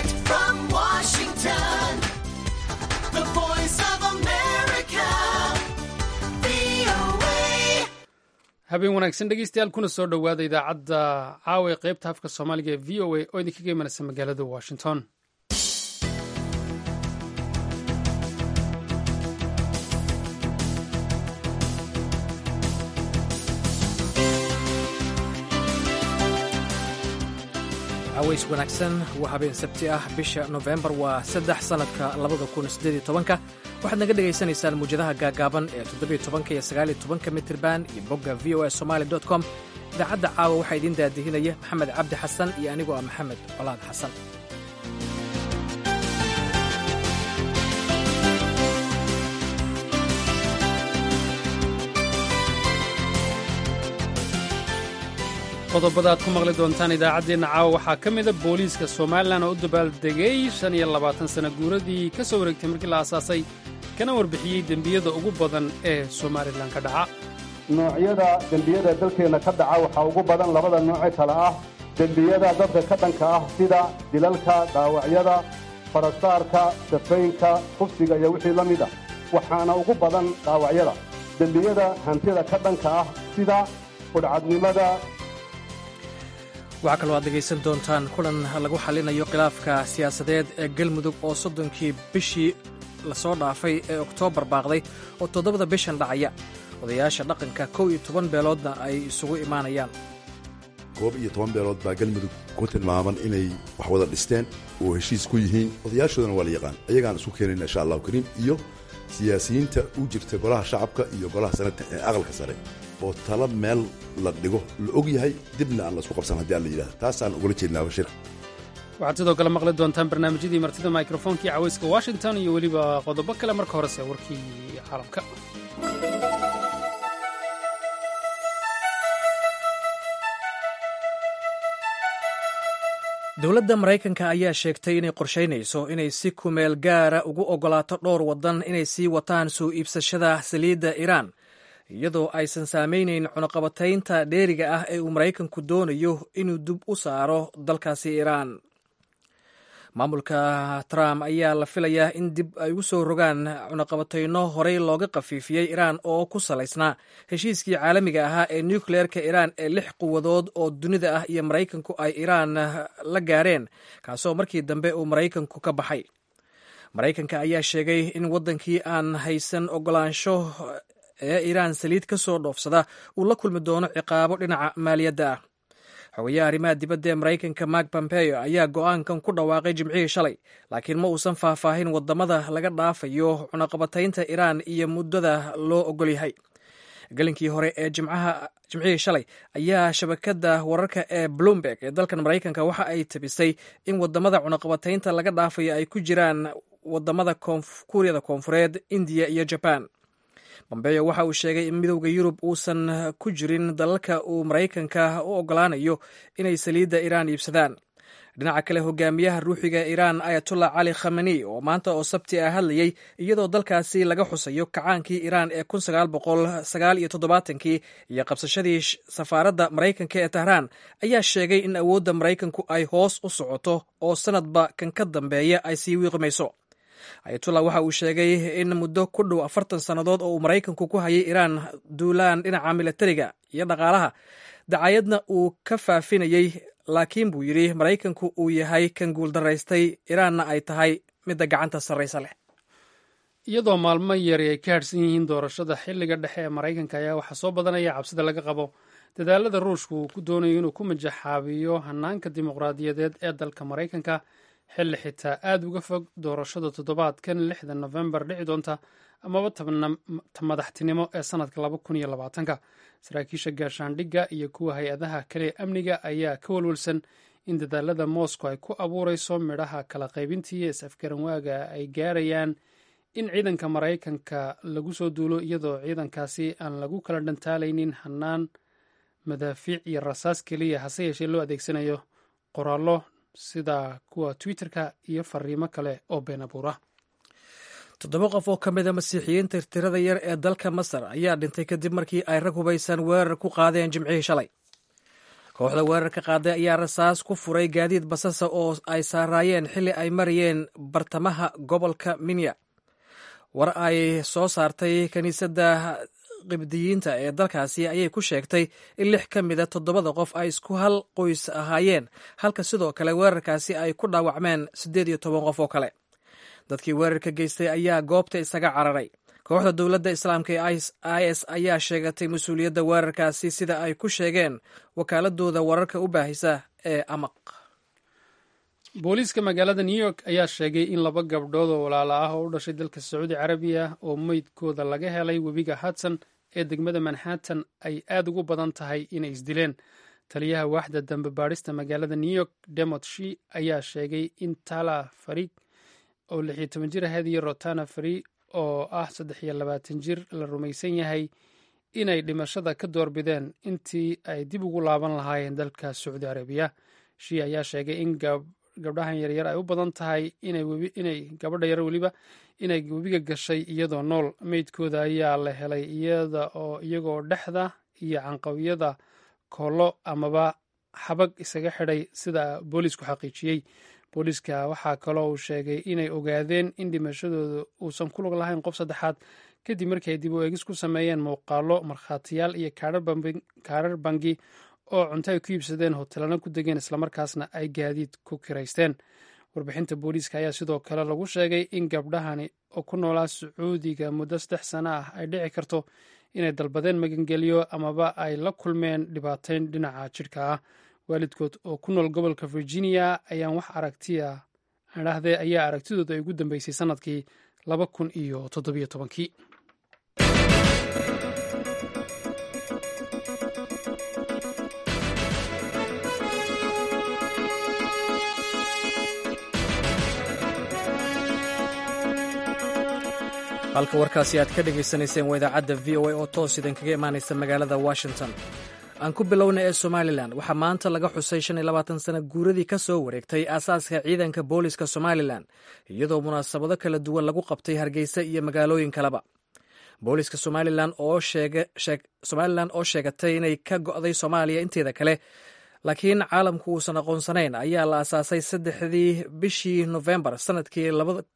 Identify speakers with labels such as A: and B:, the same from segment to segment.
A: Direct from Washington, the voice of America, VOA.
B: habeen wanaagsan dhegeystayaal kuna soo dhowaada idaacadda caawa ee qaybta afka soomaaliga ee v o a oo idinkaga imanaysa magaalada washington
C: caways wanaagsan waa habeen sabti ah bisha nofembar waa saddex sannadka labada kun sideed iyo tobanka waxaad naga dhegaysanaysaan muwjadaha gaagaaban ee toddobiyo tobanka iyo sagaaliyo tobanka mitirban iyo bogga v o a somali dot com idaacadda caawa waxaa idiin daadihinaya maxamed cabdi xasan iyo anigoo ah maxamed colaad xasan
B: qodobada aad ku maqli doontaan idaacaddeenna caawa waxaa ka mida booliiska somalilan oo u dabaaldegay shan iyo labaatan sana guuradii ka soo wareegtay markii la aasaasay kana warbixiyey dembiyada ugu badan ee somalilan ka dhaca
D: noocyada dembiyada dalkeenna ka dhaca waxaa ugu badan labada nooce kale ah dembiyada dadka ka dhanka ah sida dilalka dhaawacyada farasaarka safaynka kufsiga iyo wixii la mid ah waxaana ugu badan dhaawacyada dembiyada hantida ka dhanka ah sida fudhcadnimada
C: waxaa kaloo aad dhegaysan doontaan kulan lagu xallinayo khilaafka siyaasadeed ee galmudug oo soddonkii bishii lasoo dhaafay ee oktoobar baaqday oo toddobada bishan dhacaya odayaasha dhaqanka kow iyo toban beeloodna ay isugu imaanayaan
E: koob iyo toban beelood baa galmudug ku tilmaaman inay wax wada dhisteen oo heshiis ku yihiin odayaashoodana waa la yaqaan ayagaan isku keenayna insha allahu kariim iyo siyaasiyiinta u jirta golaha shacabka iyo golaha sanadka ee aqalka sare oo tala meel la dhigo la og yahay dibna aan la isku qabsan haddii aan la yidhahda taasaan ugala jeednaaba shirka
B: waxaad sidoo kale maqli doontaan barnaamijyadii martida mikrofonkii cawayska washington iyo weliba qodobo kale marka horese warkii caalamka
C: dowladda maraykanka ayaa sheegtay inay qorshaynayso inay si kumeel gaara ugu oggolaato dhowr waddan inay sii wataan soo iibsashada saliidda iiraan iyadoo aysan saamaynayn cunaqabataynta dheeriga ah ee uu maraykanku doonayo inuu dib u saaro dalkaasi iiraan maamulka trump ayaa la filayaa in dib ay u soo rogaan cunaqabatayno horey looga qafiifiyey iiraan oo ku salaysnaa heshiiskii caalamiga ahaa ee nukleerka iiraan ee lix quwadood oo dunida ah iyo maraykanku ay iiraan la gaareen kaasoo markii dambe uu maraykanku ka baxay maraykanka ayaa sheegay in waddankii aan haysan ogolaansho ee iiraan saliid ka soo dhoofsada uu la kulmi doono ciqaabo dhinaca maaliyadda ah xogayaha arrimaha dibadda ee maraykanka mark pompeo ayaa go'aankan ku dhawaaqay jimcihii shalay laakiin ma uusan faahfaahin waddamada laga dhaafayo cunaqabataynta iiraan iyo muddada loo ogol yahay gelinkii hore ee jimcihii shalay ayaa shabakadda wararka ee bloomberg ee dalkan maraykanka waxa ay tabisay in waddamada cunaqabataynta laga dhaafayo ay ku jiraan waddamada kuuriyada koonfureed indiya iyo jaban bombeyo waxa uu sheegay in midowda yurub uusan ku jirin dalalka uu maraykanka u ogolaanayo inay saliidda iiraan iibsadaan dhinaca kale hogaamiyaha ruuxiga iiraan ayatullah cali khamani oo maanta oo sabti ah hadlayey iyadoo dalkaasi laga xusayo kacaankii iiraan ee kun sagaal boqol sagaal iyo toddobaatankii iyo qabsashadii safaaradda maraykanka ee tahraan ayaa sheegay in awoodda maraykanku ay hoos u socoto oo sanadba kan ka dambeeya ay sii wiiqimayso ayatullah waxa uu sheegay in muddo ku dhow afartan sannadood oo uu maraykanku ku hayay iiraan duulaan dhinaca milatariga iyo dhaqaalaha dacayadna uu ka faafinayey laakiin buu yidhi maraykanku uu yahay kan guuldaraystay iiraanna ay tahay midda gacanta sarraysa leh
B: iyadoo maalmo yari ay ka harhsan yihiin doorashada xilliga dhexe ee maraykanka ayaa waxaa soo badanaya cabsida laga qabo dadaalada ruushka uu ku doonayo inuu ku majaxaabiyo hanaanka dimuqraadiyadeed ee dalka maraykanka xilli xitaa aada uga fog doorashada toddobaadkan lixda nofembar dhici doonta amaba ta madaxtinimo ee sanadka laba kun iyo labaatanka saraakiisha gaashaandhigga iyo kuwa hay-adaha kale ee amniga ayaa ka walwalsan in dadaalada moscow ay ku abuureyso midhaha kala qaybintii is afgaranwaaga ay gaarayaan in ciidanka maraykanka lagu soo duulo iyadoo ciidankaasi aan lagu kala dhantaalaynin hanaan madaafiic iyo rasaas keliya hase yeeshee loo adeegsanayo qoraallo sida kuwa twitterka iyo fariimo kale oo been abuura
C: toddoba qof oo ka mid a masiixiyiinta tirada yar ee dalka masar ayaa dhintay kadib markii ay rag hubaysan weerar ku qaadeen jimcihii shalay kooxda weerarka qaaday ayaa rasaas ku furay gaadiid basasa oo ay saaraayeen xilli ay marayeen bartamaha gobolka minya war ay soo saartay kiniisadda qibdiyiinta ee dalkaasi ayay ku sheegtay in lix ka mida toddobada qof ay isku hal qoys ahaayeen halka sidoo kale weerarkaasi ay ku dhaawacmeen siddeed iyo toban qof oo kale dadkii weerarka geystay ayaa goobta isaga cararay kooxda dowladda islaamka ee i s ayaa sheegatay mas-uuliyadda weerarkaasi sida ay ku sheegeen wakaaladooda wararka u baahisa ee amaq
B: booliiska magaalada new york ayaa sheegay in laba gabdhood oo walaala ah oo u dhashay dalka sacuudi carabiya oo meydkooda laga helay webiga hudson ee degmada manhattan ay aad ugu badan tahay inay isdileen taliyaha waaxda dambe baadhista magaalada new york demot shi ayaa sheegay in tala farig oo lix iyo toban jir ahayd iyo rotana fari oo ah saddex iyo labaatan jir la rumaysan yahay inay dhimashada ka doorbideen intii ay dib ugu laaban lahaayeen dalka sacuudi carabiya shi ayaa sheegay in gabdhahan yaryar ay u badan tahay inay gabadha yar weliba inay webiga gashay iyadoo nool meydkooda ayaa la helay iyada oo iyagoo dhexda iyo canqawiyada koollo amaba xabag isaga xidhay sida boolisku xaqiijiyey booliiska waxaa kaloo uu sheegay inay ogaadeen in dhimashadooda uusan ku lug lahayn qof saddexaad kadib markii ay dib u eegis ku sameeyeen muuqaalo markhaatiyaal iyo kaarar bangi oo cunto ay ku iibsadeen hotelana ku degeen islamarkaasna ay gaadiid ku kiraysteen warbixinta booliiska ayaa sidoo kale lagu sheegay in gabdhahani oo ku noolaa sacuudiga muddo saddex sano ah ay dhici karto inay dalbadeen magangelyo amaba ay la kulmeen dhibaateyn dhinaca jidhka ah waalidkood oo ku nool gobolka virginia ayaan wax aragtiya adhahdee ayaa aragtidooda ay ugu dambeysay sanadkii laba kun iyo toddobiyo tobankii
C: halka warkaasi aad ka dhegaysanayseen waa idaacadda v o a oo toos idin kaga imaanaysa magaalada washington aan ku bilowna ee somalilan waxaa maanta laga xusay shan iyo labaatan sana guuradii ka soo wareegtay aasaaska ciidanka booliska somalilan iyadoo munaasabado kala duwan lagu qabtay hargeysa iyo magaalooyin kaleba booliska somalilan oo somalilan oo sheegatay inay ka go'day soomaaliya inteeda kale laakiin caalamku uusan aqoonsanayn ayaa la asaasay saddexdii bishii nofembar sanadkii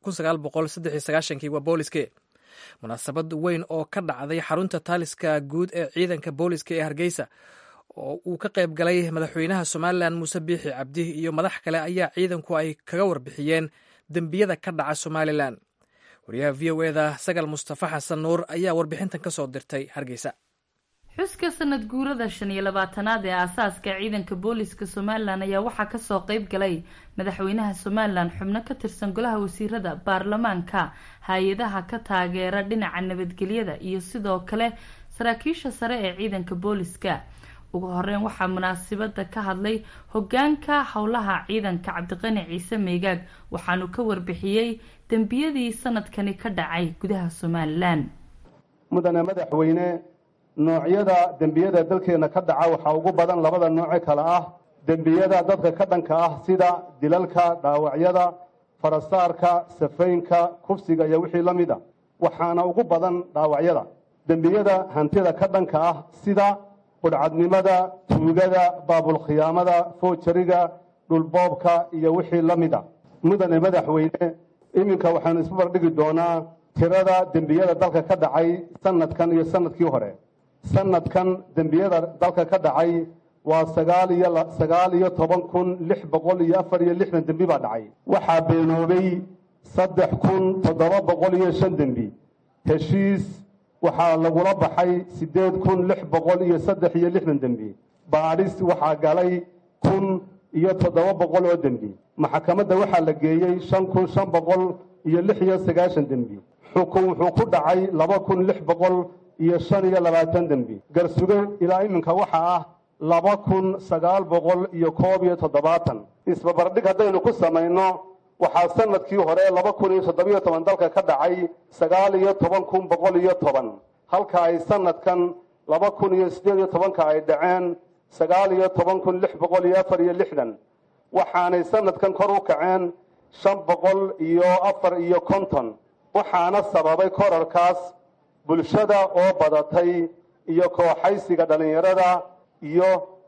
C: waa booliske munaasabad weyn oo ka dhacday xarunta taaliska guud ee ciidanka booliska ee hargeysa oo uu ka qayb galay madaxweynaha somalilan muuse biixi cabdi iyo madax kale ayaa ciidanku ay kaga warbixiyeen dembiyada ka dhaca somalilan wariyaha v o eda sagal mustafa xasan nuur ayaa warbixintan ka soo dirtay hargeysa
F: xuska sanad guurada shan iyo labaatanaad ee aasaaska ciidanka booliska somalilan ayaa waxaa kasoo qeyb galay madaxweynaha somalilan xubno ka tirsan golaha wasiirada baarlamaanka hay-adaha ka taageera dhinaca nabadgelyada iyo sidoo kale saraakiisha sare ee ciidanka booliska ugu horeyn waxaa munaasabada ka hadlay hogaanka howlaha ciidanka cabdiqani ciise meegaag waxaanu ka warbixiyey dembiyadii sanadkani ka dhacay gudaha somalilan
D: mudane madaxweyne noocyada dembiyada dalkeena ka dhaca waxaa ugu badan labada nooce kale ah dembiyada dadka ka dhanka ah sida dilalka dhaawacyada farasaarka safaynka kufsiga iyo wixii la mid a waxaana ugu badan dhaawacyada dembiyada hantida ka dhanka ah sida budhcadnimada tuugada baabulkhiyaamada foojariga dhulboobka iyo wixii la mid a mudane madaxweyne iminka waxaanu isku bardhigi doonaa tirada dembiyada dalka ka dhacay sanadkan iyo sanadkii hore sanadkan dembiyada dalka ka dhacay waa sagaal iyo sagaal iyo toban kun lix boqol iyo afar iyo lixdan dembi baa dhacay waxaa beenoobay saddex kun toddoba boqol iyo shan dembi heshiis waxaa lagula baxay siddeed kun lix boqol iyo saddex iyo lixdan dembi baadhis waxaa galay kun iyo toddoba boqol oo dembi maxkamadda waxaa la geeyey shan kun shan boqol iyo lix iyo sagaashan dembi xukun wuxuu ku dhacay laba kun lix boqol iyo shan iyo labaatan dembi garsuge ilaa iminka waxaa ah laba kun sagaal boqol iyo koob iyo toddobaatan isbabardhig haddaynu ku samayno waxaa sanadkii hore laba kun iyo toddobiyo toban dalka ka dhacay sagaal iyo toban kun boqol iyo toban halka ay sanadkan laba kun iyo siddeed iyo tobanka ay dhaceen sagaal iyo toban kun lix boqol iyo afar iyo lixdan waxaanay sanadkan kor u kaceen shan boqol iyo afar iyo konton waxaana sababay korarkaas bulshada oo badatay iyo kooxaysiga dhallinyarada iyo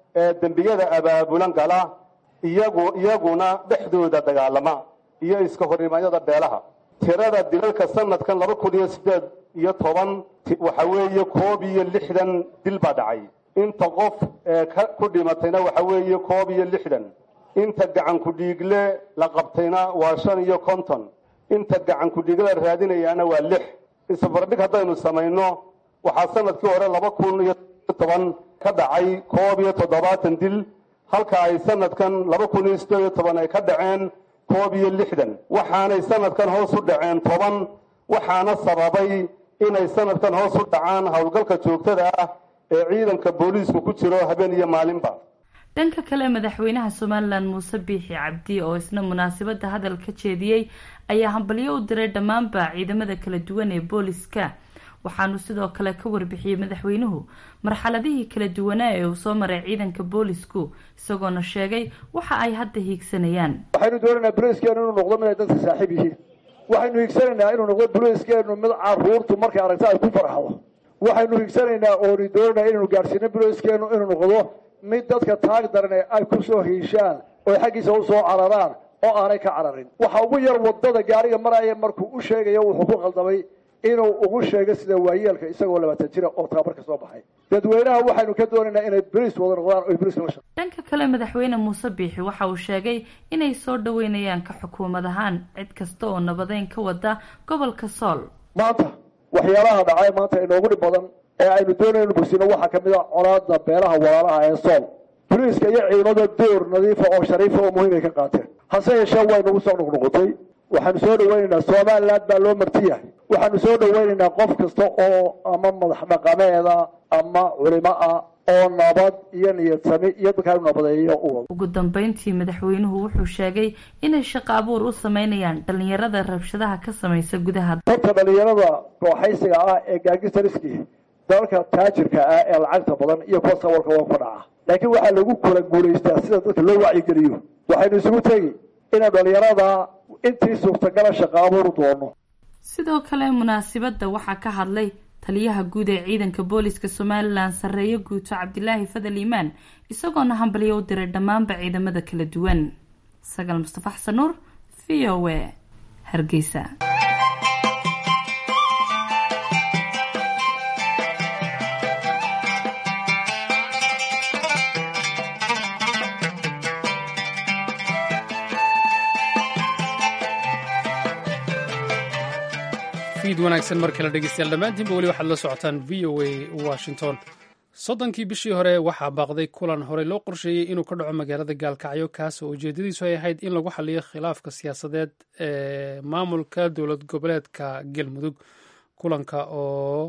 D: ee dembiyada abaabulan gala iyagu iyaguna dhexdooda dagaalama iyo iska hornimaanyada beelaha tirada dilalka sanadkan laba kun iyo siddeed iyo toban waxa weeye koob iyo lixdan dil baa dhacay inta qof ee ku dhimatayna waxa weeye koob iyo lixdan inta gacan ku-dhiigle la qabtayna waa shan iyo konton inta gacan ku-dhiigle la raadinayaana waa lix isbarbardhig haddaynu samayno waxaa sanadkii hore laba kun iyo toban ka dhacay koob iyo toddobaatan dil halka ay sanadkan laba kun iyo siddeed iyo toban ay ka dhaceen koob iyo lixdan waxaanay sanadkan hoos u dhaceen toban waxaana sababay inay sanadkan hoos u dhacaan howlgalka joogtada ah ee ciidanka booliisku ku jiro habeen iyo maalinba
F: dhanka kale madaxweynaha somalilan muuse biixi cabdi oo isna munaasabadda hadal ka jeediyey ayaa hambalyo u diray dhammaanba ciidamada kala duwan ee booliska waxaanu sidoo kale ka warbixiyey madaxweynuhu marxaladihii kala duwanaa ee uu soo maray ciidanka boolisku isagoona sheegay waxa ay hadda hiigsanayaan
G: waxaynu doonaynaa buliiskeenu inuu noqdo mid ay dadka saaxiib yihiin waxaynu hiigsanaynaa inuu noqdo buliiskeenu mid caruurtu markay aragto ay ku farxdo waxaynu hiigsanaynaa oonu doonaynaa inaynu gaadhsiino buliiskeenu inuu noqdo mid dadka taag darane ay ku soo hiishaan oo xaggiisa u soo cararaan oo aanay ka cararin waxa ugu yar wadada gaariga maraya markuu u sheegayo wuxuu ku qaldamay inuu ugu sheego sida waayeelka isagoo labaatan jira oo tababar ka soo baxay dadweynaha waxaynu ka doonaynaa inay boliis wada noqdaan oo boliiska la shaqo
F: dhanka kale madaxweyne muuse biixi waxa uu sheegay inay soo dhaweynayaan ka xukuumad ahaan cid kasta oo nabadeyn ka wada gobolka sool
G: maanta waxyaalaha dhacay maanta inoogu dhib badan ee aynu doonaynu bogsino waxaa kamid a colaada beelaha walaalaha ee sool boliiska iyo ciidamada door nadiifa oo shariifa oo muhiim ay ka qaateen hase yeeshee waynagu soo noqnoqotay waxaanu soo dhaweynaynaa somaliland baa loo marti yahay waxaanu soo dhaweynaynaa qof kasta oo ama madax dhaqameeda ama culimo ah oo nabad iyo niyad sami iyo dadkaanu nabadeeyo u wado
F: ugu dambeyntii madaxweynuhu wuxuu sheegay inay shaqo abuur u sameynayaan dhalinyarada rabshadaha ka samaysa gudaha
G: dadka dhalinyarada kooxaysiga ah ee gaagistariski dalka taajirka ah ee lacagta badan iyo kuwa sawarka waa ka dhaca laakiin waxaa lagu kula guulaystaa sida dadka loo wacyigeliyo waxaynu isugu tegi inaan dhalinyarada intii suurtagala shaqo abuur doono
F: sidoo kale munaasibadda waxaa ka hadlay taliyaha guud ee ciidanka booliska somalilan sarreeye guuto cabdilaahi fadal iimaan isagoona hambalyo u diray dhammaanba ciidamada kala duwan sagal mustafa xasan nuur v o w hargeysa
B: fiid wanaagsan mar kale dhegeystayaal dhammaantiinba weli waxaad la socotaan v o a washington soddonkii bishii hore waxaa baaqday kulan horey loo qorsheeyey inuu ka dhaco magaalada gaalkacyo kaas oo ujeedadiisu ay ahayd in lagu xaliyo khilaafka siyaasadeed ee maamulka dowlad goboleedka galmudug kulanka oo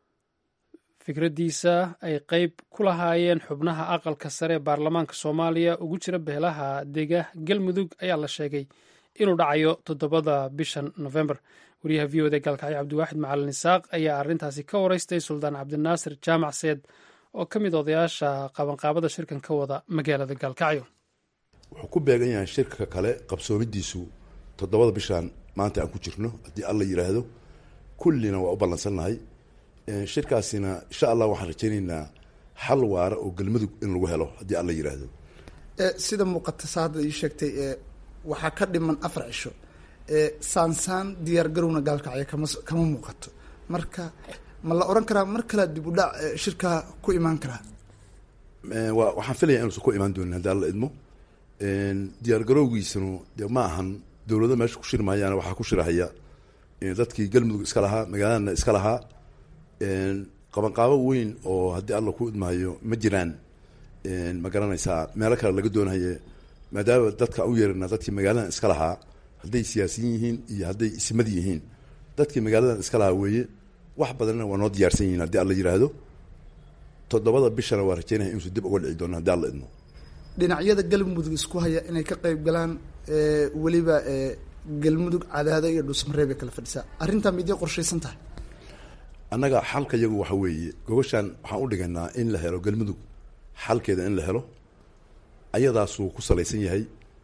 B: fikraddiisa ay qeyb ku lahaayeen xubnaha aqalka sare ee baarlamaanka soomaaliya ugu jira beelaha dega galmudug ayaa la sheegay inuu dhacayo toddobada bishan november wariyaha v o da gaalkacyo cabdiwaaxid macalin isaaq ayaa arrintaasi ka wareystay suldaan cabdinaasir jaamac seed oo ka mid odayaasha qabanqaabada shirkan ka wada magaalada gaalkacyo
E: wuxuu ku beegan yahay shirka kale qabsoomidiisu toddobada bishaan maanta aan ku jirno haddii alla yidhaahdo kullina waa u ballansannahay shirkaasina insha allah waxaan rajaynaynaa xal waara oo galmudug in lagu helo haddii alla yidhaahdo
H: sida muuqata sa hadda ii sheegtay waxaa ka dhiman afar cisho saansaan diyaar garowna gaalkacyo kama kama muuqato marka ma la oran karaa mar kale dib u dhac shirkaa ku imaan karaa
E: wa waxaan filaya inuusan ku imaan doonin haddii alla idmo diyaar garowgiisanu dee ma ahan dowlado meesha ku shiri mahayaana waxaa ku shirahaya dadkii galmudug iska lahaa magaaladana iska lahaa qabanqaabo weyn oo haddii alla ku idmahayo ma jiraan ma garanaysaa meelo kale laga doonahaye maadaama dadka u yeerana dadkii magaaladan iska lahaa hadday siyaasiyiin yihiin iyo hadday ismad yihiin dadkii magaaladan iska lahaa weeye wax badanna waa noo diyaarsan yihiin haddii alla yidhaahdo toddobada bishana waa rajeynaya inuusan dib uga dhici doono haddii alla idmo
H: dhinacyada galmudug isku haya inay ka qeyb galaan weliba galmudug cadaado iyo dhuusmareeb ay kala fadhisaa arrintaa midyay qorshaysan tahay
E: annaga xalka yagu waxa weeye gobashaan waxaan u dhigaynaa in la helo galmudug xalkeeda in la helo ayadaasuu ku salaysan yahay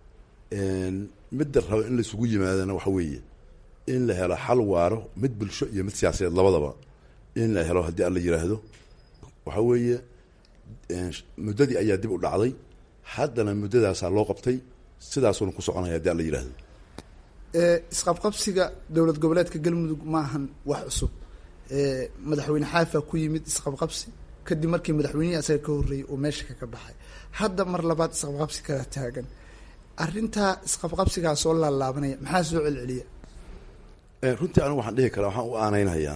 E: midda rabo in laisugu yimaadana waxa weeye in la helo xal waaro mid bulsho iyo mid siyaasadeed labadaba in la helo haddii alla yidhaahdo waxa weeye muddadii ayaa dib u dhacday haddana muddadaasaa loo qabtay sidaasuuna ku soconaya haddii alla yidhaahdo
H: isqabqabsiga dowlad goboleedka galmudug ma ahan wax cusub madaxweyne xaafa ku yimid isqabqabsi kadib markii madaxweynihii asaga ka horreeyey uu meesha kaga baxay hadda mar labaad isqabqabsi kala taagan arrintaa isqabqabsigaa soo laalaabanaya maxaa soo celceliya
E: runtii anigu waxaan dhihi karaa waxaan u aaneynhayaa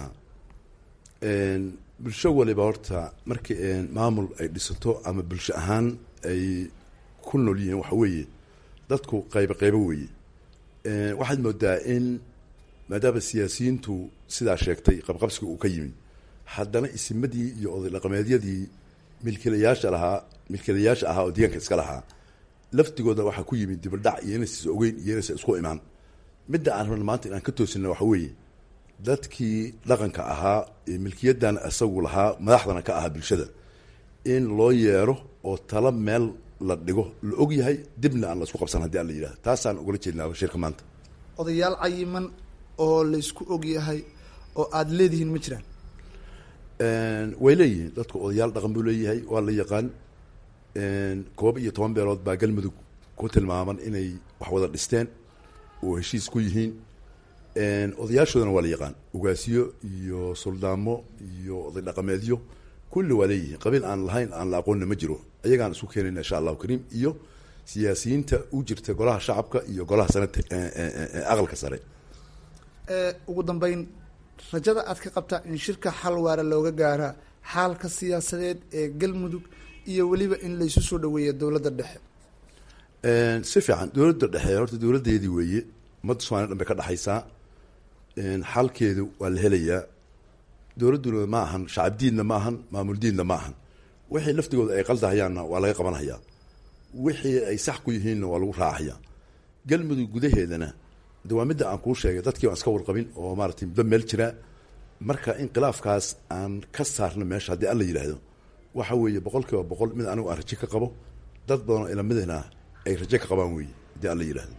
E: bulsho waliba horta markii maamul ay dhisato ama bulsho ahaan ay ku nool yihiin waxa weeye dadku qaybo qaybo weeye waxaad moodaa in maadaama siyaasiyiintu sidaa sheegtay qabqabsiga uu ka yimi haddana isimadii iyo oday dhaqameedyadii milkiilayaasha lahaa milkiilayaasha ahaa oo deegaanka iska lahaa laftigooda waxaa ku yimid dibadhac iyo inaysa ogeyn iyo inaysa isku imaan midda aan rabna maanta inaan ka toosina waxa weeye dadkii dhaqanka ahaa ee milkiyadan isagu lahaa madaxdana ka ahaa bulshada in loo yeero oo tala meel la dhigo la og yahay dibna aan la isku qabsan hadii aan la yidhahdo taasaan ugala jeednaa shirka maanta
H: odayaal cayiman oo laysku og yahay oo aada leedihiin ma jiraan
E: way leeyihiin dadku odayaal dhaqan buu leeyahay waa la yaqaan koob iyo toban beelood baa galmudug ku tilmaaman inay wax wada dhisteen oo heshiis ku yihiin odayaashoodana waa la yaqaan ugaasiyo iyo suldaamo iyo oday dhaqameedyo kulli waa leeyihiin qabiil aan lahayn aan la aqoonna ma jiro ayagaan isku keenayna insha allahu kariim iyo siyaasiyiinta u jirta golaha shacabka iyo golaha sanata aqalka sare
H: ugu dambeyn rajada aad ka qabtaa in shirka xal waara looga gaaraa xaalka siyaasadeed ee galmudug iyo weliba in laysu soo dhaweeya dowladda dhexe
E: si fiican dowladda dhexe horta dowladdeedii weeye ummadda somaaliya dhan bay ka dhexaysaa xalkeedu waa la helayaa dowladduna ma ahan shacabdiidna ma ahan maamul diidna ma ahan wixii laftigooda ay qaldahayaanna waa laga qabanhayaa wixii ay sax ku yihiinna waa lagu raacayaa galmudug gudaheedana de waa midda aan kuu sheegay dadkii aan iska warqabin oo maaratay muddo meel jiraa marka in khilaafkaas aan ka saarno meesha haddii alla yidhaahdo waxa weeye boqol kiiba boqol mid anigu aan raje ka qabo dad badan oo ilamidina ay raje ka qabaan weeye haddii alla yidhaahdo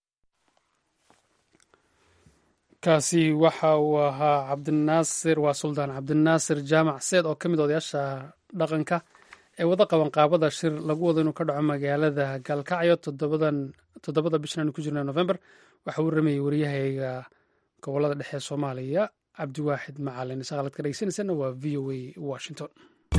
B: kaasi waxa uu ahaa cabdinaasir waa suldaan cabdinaasir jaamac seed oo ka mid odayaasha dhaqanka ee wada qaban qaabada shir lagu wado inuu ka dhaco magaalada gaalkacyo toddobada bishan aynu ku jirna november waxa uu ramayay waryahayga gobolada dhexe ee soomaaliya cabdiwaaxid macalin isaqalad ka dhegeysanaysanna waa v o a washington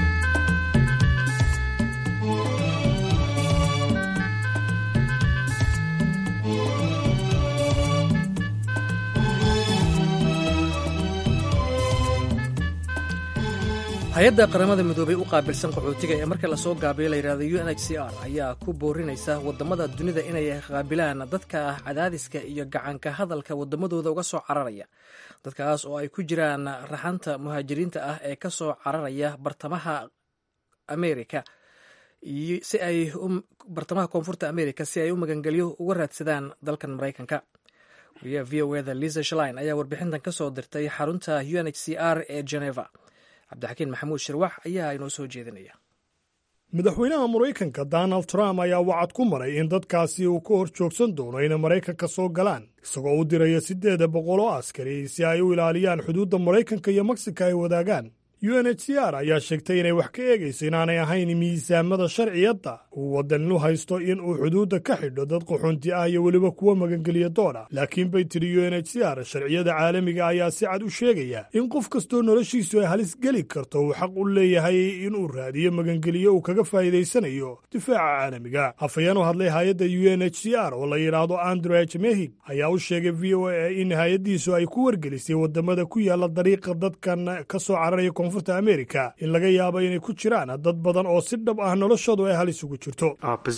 C: hay-adda qaramada midoobay u qaabilsan qaxootiga ee marka lasoo gaabiyo la yidhahdo u n h c r ayaa ku boorinaysa waddamada dunida inay qaabilaan dadka ah cadaadiska iyo gacanka hadalka waddamadooda uga soo cararaya dadkaas oo ay ku jiraan raxanta muhaajiriinta ah ee ka soo cararaya bartamaha amerika si ay bartamaha koonfurta amerika si ay u magangelyo uga raadsadaan dalkan maraykanka wariyaha v o eda liza shlin ayaa warbixintan ka soo dirtay xarunta u n h c r ee geneva cabdixakiin maxamuud shirwax ayaa inoo soo jeedinaya
I: madaxweynaha maraykanka donald trump ayaa wacad ku maray in dadkaasi uu ka hor joogsan doono inay maraykanka soo galaan isagoo u diraya siddeeda boqol oo askari si ay u ilaaliyaan xuduudda maraykanka iyo meksika ay wadaagaan u n h c r ayaa sheegtay inay wax ka eegayso inaanay ahayn miisaamada sharciyadda uu waddaninu haysto in uu xuduudda ka xidho dad qaxoonti ah iyo weliba kuwa magangeliya doona laakiin bay tiri u n h c r sharciyada caalamiga ayaa si cad u sheegaya in qof kastoo noloshiisu ay halis geli karto uu xaq u leeyahay inuu raadiyo magangeliyo uu kaga faa'iidaysanayo difaaca caalamiga hafayeen u hadlay hay-adda u n h c r oo la yidhaahdo andrej mehig ayaa u sheegay v o a in hay-addiisu ay ku wargelisay waddamada ku yaalla dariiqa dadkan ka soo cararaya koonfurta amerika in laga yaabo inay ku jiraan dad badan oo si dhab ah noloshoodu ay halis ugu jirto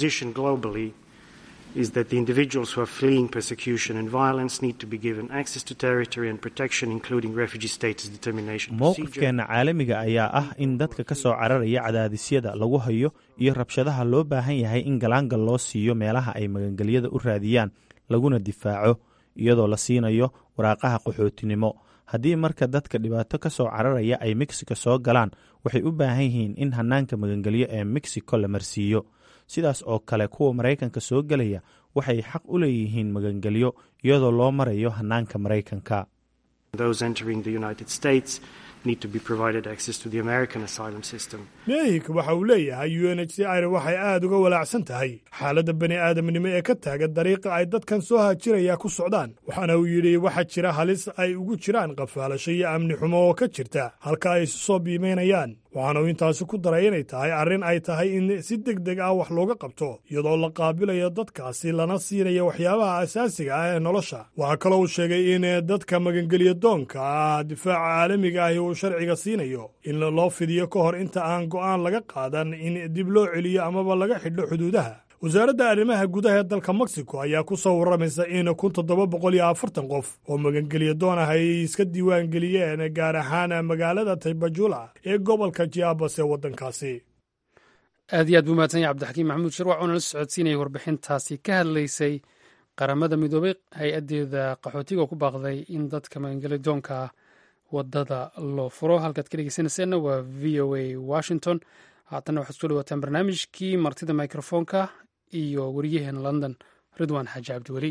J: is that the individuals who are fleeing persecution and violence need to be given access to territory and protection, including refugee status determination.
K: mowqifkeenna caalamiga ayaa ah in dadka ka soo cararaya cadaadisyada lagu hayo iyo rabshadaha loo baahan yahay in galaangal loo siiyo meelaha ay magangelyada u raadiyaan laguna difaaco iyadoo la siinayo waraaqaha qaxootinimo haddii marka dadka dhibaato ka soo cararaya ay mexico soo galaan waxay u baahan yihiin in hannaanka magangelyo ee mexico la marsiiyo sidaas oo kale kuwa maraykanka soo gelaya waxay xaq u leeyihiin magangelyo iyadoo loo marayo hannaanka maraykanka
J: Those entering the United States need to be provided access to the American asylum system.
I: meehik waxa uu leeyahay u n h c r waxay aad uga walaacsan tahay xaaladda bani aadamnimo ee ka taagan dariiqa ay dadkan soo hajiraya ku socdaan waxaana uu yidhi waxaa jira halis ay ugu jiraan qafaalasho iyo amni xumo oo ka jirta halka ay isu soo biimaynayaan waxaana uu intaasi ku daray inay tahay arrin ay tahay in si deg deg ah wax looga qabto iyadoo la qaabilayo dadkaasi lana siinayo waxyaabaha asaasiga ah ee nolosha waxaa kaloo uu sheegay in dadka magangelya doonka ah difaaca caalamiga ahi uu sharciga siinayo in loo fidiyo ka hor inta aan go'aan laga qaadan in dib loo celiyo amaba laga xidho xuduudaha wasaaradda arrimaha gudaha ee dalka mexico ayaa ku soo warramaysa in kun toddoba boqol iyo afartan qof oo magangelya doon ah ay iska diiwaan geliyeen gaar ahaan magaalada taybajula ee gobolka jiabas ee waddankaasi
B: aad iyo aad buu mahadsan yahay cabdixakiim maxamuud shirwac uuna la socodsiinayay warbixintaasi ka hadlaysay qaramada midoobay hay-addeeda qaxootiga ku baaqday in dadka magangelya doonka ah waddada loo furo halkaad ka dhegeysanayseena waa v o a washington haatanna waxaad kusoo dhawaataan barnaamijkii martida microfoonka iyo wariyaheena london ridwan xaaji cabdiweli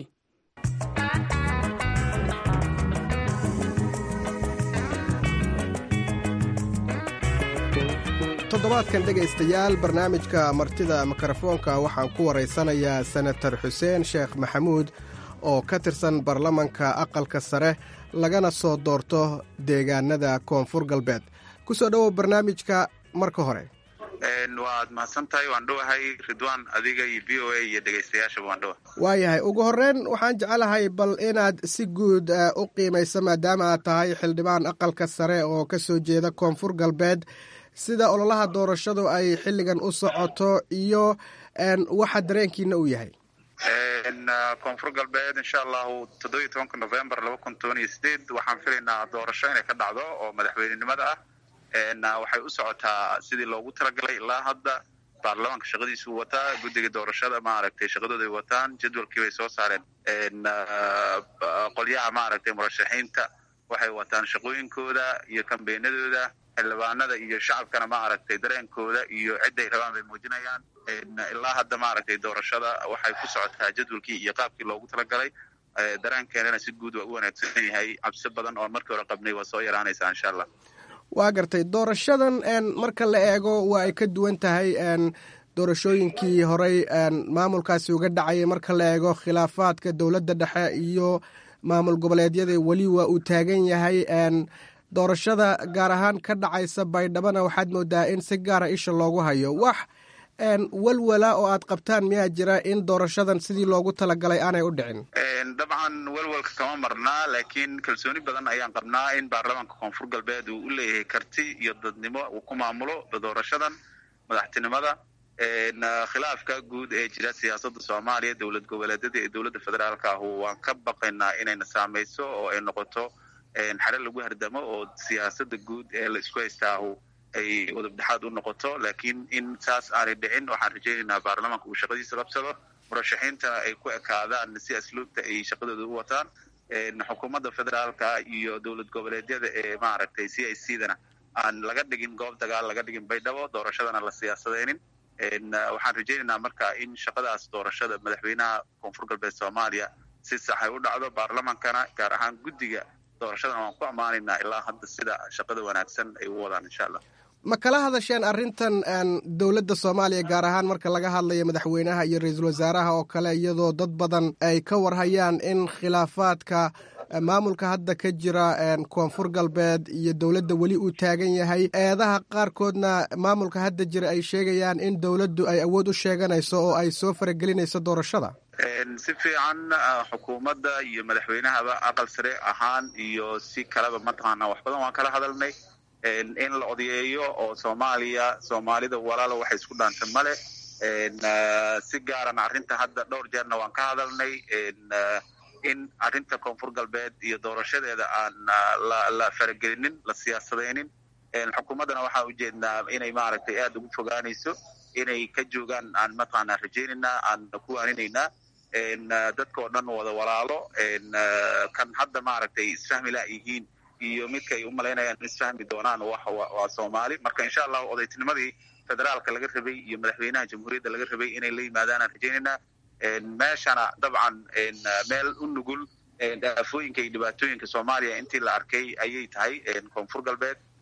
L: toddobaadkan dhegaystayaal barnaamijka martida mikrofoonka waxaan ku waraysanayaa senator xuseen sheekh maxamuud oo ka tirsan baarlamanka aqalka sare lagana soo doorto deegaanada koonfur galbeed ku soo dhowow barnaamijka marka hore
M: waad mahadsan tahay waan dhowahay ridwaan adiga iyo v o a iyo dhegaystayaashaba waan dhowa
L: waayahay ugu horreyn waxaan jecelahay bal inaad si guud u qiimayso maadaama aad tahay xildhibaan aqalka sare oo ka soo jeeda koonfur galbeed sida ololaha doorashadu ay xilligan u socoto iyo waxa dareenkiina uu yahay
M: koonfur galbeed insha allahu toddobiyo tobanka november laba kun toban iyo sideed waxaan filaynaa doorasho inay ka dhacdo oo madaxweynenimada ah waxay u socotaa sidii loogu talagalay ilaa hadda baarlamaanka shaqadiisuu wataa guddiga doorashada maaragtay shaqadooday wataan jadwalkii bay soo saareen qolyaha maaragtay murashaxiinta waxay wataan shaqooyinkooda iyo kambeenadooda xildhibaanada iyo shacabkana maaragtay dareenkooda iyo cidday rabaan bay muujinayaan ilaa hadda maaragtay doorashada waxay ku socotaa jadwalkii iyo qaabkii loogu talagalay dareenkeenana si guud waa u wanaagsan yahay cabsi badan oon markii hore qabnay waa soo yaraanaysaa insha allah
L: waa gartay doorashadan marka la eego waa ay ka duwan tahay doorashooyinkii horey maamulkaasi uga dhacayay marka la eego khilaafaadka dowladda dhexe iyo maamul goboleedyada weli waa uu taagan yahay doorashada gaar ahaan ka dhacaysa baydhabana waxaad moodaa in si gaara isha loogu hayo wax walwala oo aad qabtaan miyaa jira in doorashadan sidii loogu talagalay aanay u dhicin
M: dabcan welwalka kama marnaa laakiin kalsooni badan ayaan qabnaa in baarlamaanka koonfur galbeed uu u leeyahay karti iyo dadnimo uu ku maamulo doorashadan madaxtinimada khilaafka guud ee jira siyaasadda soomaaliya dowlad goboleedyada ee dowladda federaalka ahu waan ka baqaynaa inayna saamayso oo ay noqoto xare lagu hardamo oo siyaasadda guud ee la isku haystaahu ay wadabdhexaad u noqoto laakiin in saas aanay dhicin waxaan rajaynaynaa baarlamaanka uu shaqadiisa qabsado murashaxiintana ay ku ekaadaan si asluubta ay shaqadooda u wataan xukuumadda federaalka iyo dowlad goboleedyada ee maaragtay c i c dana aan laga dhigin goob dagaal laga dhigin baydhabo doorashadana la siyaasadeynin waxaan rajaynaynaa marka in shaqadaas doorashada madaxweynaha koonfur galbeed soomaaliya si sax ay u dhacdo baarlamaankana gaar ahaan guddiga doorashadana waan ku ammaanaynaa ilaa hadda sida shaqada wanaagsan ay u wadaan insha allah
L: ma kala hadasheen arrintan dowladda soomaaliya gaar ahaan marka laga hadlayo madaxweynaha iyo ra-iisul wasaaraha oo kale iyadoo dad badan ay ka warhayaan in khilaafaadka maamulka hadda ka jira koonfur galbeed iyo dowladda weli uu taagan yahay eedaha qaarkoodna maamulka hadda jira ay sheegayaan in dowladdu ay awood u sheeganayso oo ay soo faragelinayso doorashada
M: si fiican xukuumadda iyo madaxweynahaba aqal sare ahaan iyo si kaleba mataqaana wax badan waan kala hadalnay in la odayeeyo oo soomaaliya soomaalida walaalo waxay isku dhaanta male si gaarana arrinta hadda dhowr jeerna waan ka hadalnay in arrinta koonfur galbeed iyo doorashadeeda aan la faragelinin la siyaasadeynin xukuumaddana waxaan ujeednaa inay maaragtay aada ugu fogaanayso inay ka joogaan aan mataqaana rajaynaynaa aan ku waaninaynaa dadka oo dhan wada walaalo kan hadda maaragtay isfahmi la yihiin iyo midka ay u malaynayaan in isfahmi doonaan waa soomaali marka insha allahu odaytinimadii federaalka laga rabay iyo madaxweynaha jamhuuriyadda laga rabay inay la yimaadaan aan rajaynaynaa meeshana dabcan meel u nugul aafooyinka iyo dhibaatooyinka soomaaliya intii la arkay ayay tahay koonfur galbeed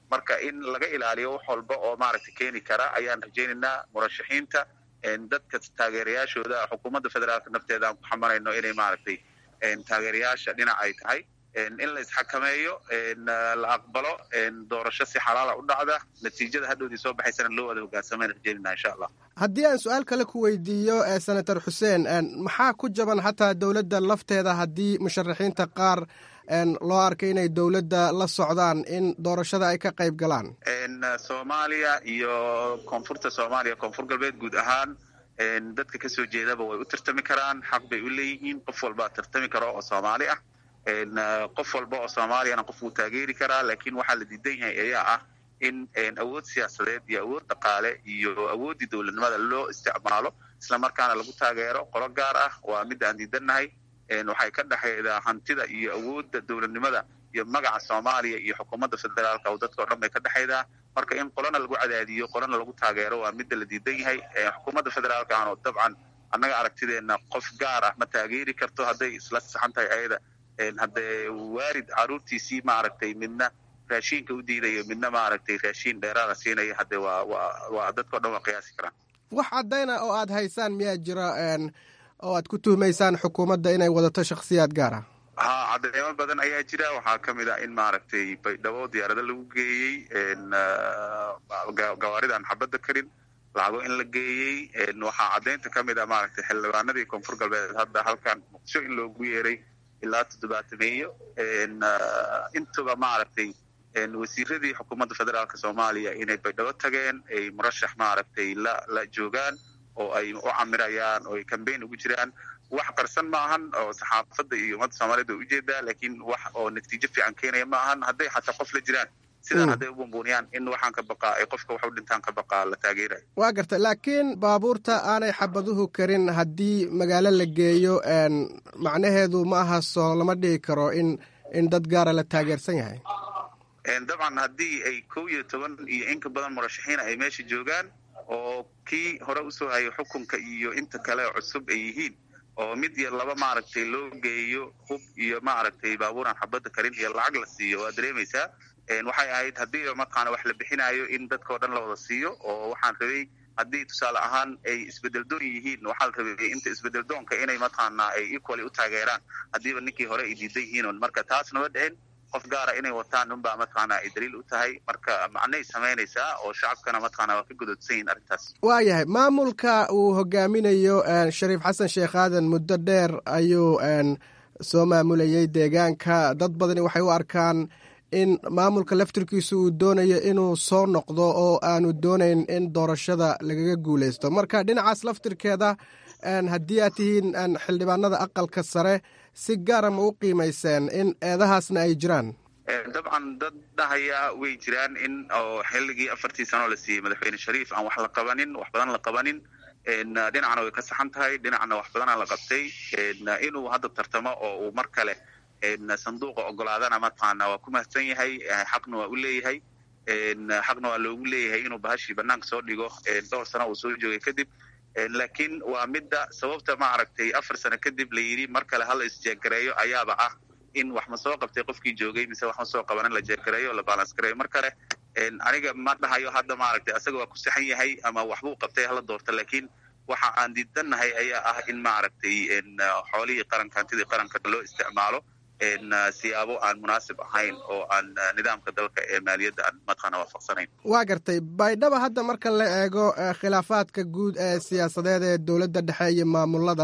M: marka in laga ilaaliyo wax walba oo maaragtay keeni kara ayaan rajaynaynaa murashaxiinta dadka taageerayaashooda xukuumadda federaalka nafteeda aan ku xamarayno inay maaragtay taageerayaasha dhinac ay tahay in la isxakameeyo la aqbalo doorasho si xalaala u dhacda natiijada hadhowdii soo baxaysana loo wada hogaansamaan rajeynayna insha allah
L: haddii aan su-aal kale ku weydiiyo senator xuseen maxaa ku jaban xataa dowladda lafteeda haddii musharaxiinta qaar loo arkay inay dowladda la socdaan in doorashada ay ka qayb galaan
M: soomaaliya iyo koonfurta soomaaliya koonfur galbeed guud ahaan dadka kasoo jeedaba way u tartami karaan xaq bay u leeyihiin qof walbaa tartami karo oo soomaali ah qof walba oo soomaaliyana qof wuu taageeri karaa laakiin waxaa la diidan yahay ayaa ah in awood siyaasadeed iyo awood dhaqaale iyo awooddii dowladnimada loo isticmaalo isla markaana lagu taageero qolo gaar ah waa midda aan diidannahay waxay ka dhexeedaa hantida iyo awoodda dowladnimada iyo magaca soomaaliya iyo xukuumadda federaalka oo dadka o dhan bay ka dhexaydaa marka in qolona lagu cadaadiyo qolona lagu taageero waa midda la diidan yahay xukuumadda federaalka ano dabcan annaga aragtideenna qof gaar ah ma taageeri karto hadday isla saxan tahay ayada haddee waarid caruurtiisii maaragtay midna raashiinka u diidayo midna maaragtay raashiin dheeraada siinaya haddee waa waa waa dadka o dhan waa qiyaasi karaan
L: wax caddayna oo aad haysaan miyaa jira oo aad ku tuhmaysaan xukuumadda inay wadato shakhsiyaad gaar ah
M: ha cadeymo badan ayaa jira waxaa ka mid ah in maaragtay baydhabo diyaarado lagu geeyey gawaaridan xabadda karin lacago in la geeyey waxaa caddaynta ka mid ah maaragtay xildhibaanadii koonfur galbeed hadda halkan muqdisho in loogu yeeray ilaa toddobaatameeyo intuba maaragtay wasiiradii xukuumadda federaalka soomaaliya inay baydhabo tageen ay murashax maaragtay la la joogaan oo ay u camirayaan oo ay cambaign ugu jiraan wax qarsan ma ahan oo saxaafadda iyo ummadda soomaaliyed way ujeedaa laakiin wax oo natiijo fiican keenaya ma ahan hadday xataa qof la jiraan sidaan hadday u bumbuuniyaan in waxaan ka baqaa ay qofka wax u dhintaan ka baqaa la taageerayo
L: waa garta laakiin baabuurta aanay xabaduhu karin haddii magaalo la geeyo macnaheedu ma aha soo lama dhigi karo in in dad gaara la taageersan yahay
M: dabcan haddii ay kow iyo toban iyo in ka badan murashaxiina ay meesha joogaan oo kii hore usoo hayay xukunka iyo inta kale cusub ay yihiin oo mid iyo laba maaragtay loo geeyo hub iyo maaragtay baabuuran xabadda karin iyo lacag la siiyo waa dareemaysaa waxay ahayd haddii markaana wax la bixinayo in dadka o dhan la wada siiyo oo waxaan rabay haddii tusaale ahaan ay isbedel doon yihiin waxaa la rabay inta isbedel doonka inay mataqaanaa ay equally u taageeraan haddiiba ninkii hore ay diidan yihiin marka taas nama dhicin qof gaara inay wataan unbaa mataqaana ay daliil u tahay marka macnay samaynaysaa oo shacabkana mataqaana waa ka gododsan yihin arrintaas
L: waa yahay maamulka uu hogaaminayo shariif xasan sheekh aadan muddo dheer ayuu soo maamulayay deegaanka dad badani waxay u arkaan in maamulka laftirkiisu uu doonayo inuu soo noqdo oo aanu doonayn in doorashada lagaga guuleysto marka dhinacaas laftirkeeda haddii aad tihiin xildhibaanada aqalka sare si gaara ma u qiimayseen in eedahaasna ay jiraan
M: dabcan dad dhahaya way jiraan in oo xilligii afartii sanoo la siiyey madaxweyne shariif aan wax la qabanin wax badan la qabanin dhinacna way ka saxan tahay dhinacna wax badana la qabtay inuu hadda tartamo oo uu mar kale sanduuqa ogolaadana mataqaana waa ku mahadsan yahay xaqna waa u leeyahay xaqna waa loogu leeyahay inuu bahashii banaanka soo dhigo dhowr sano uu soo joogay kadib laakiin waa midda sababta maaragtay afar sano kadib la yidhi mar kale hala isjeegareeyo ayaaba ah in wax ma soo qabtay qofkii joogay mise wax ma soo qabanin la jeegareeyo la balans gareeyo mar kale aniga ma dhahayo hadda maaragtay asaga waa ku saxan yahay ama waxbuu qabtay hala doorta laakiin waxa aan diidannahay ayaa ah in maaragtay xoolihii qaranka hantidii qaranka loo isticmaalo siyaabo aan munaasib ahayn oo aan nidaamka dalka ee maaliyadda aan mataqaana waafaqsanayn
L: waa gartay baydhaba hadda marka la eego khilaafaadka guud ee siyaasadeed ee dowladda dhexe iyo maamulada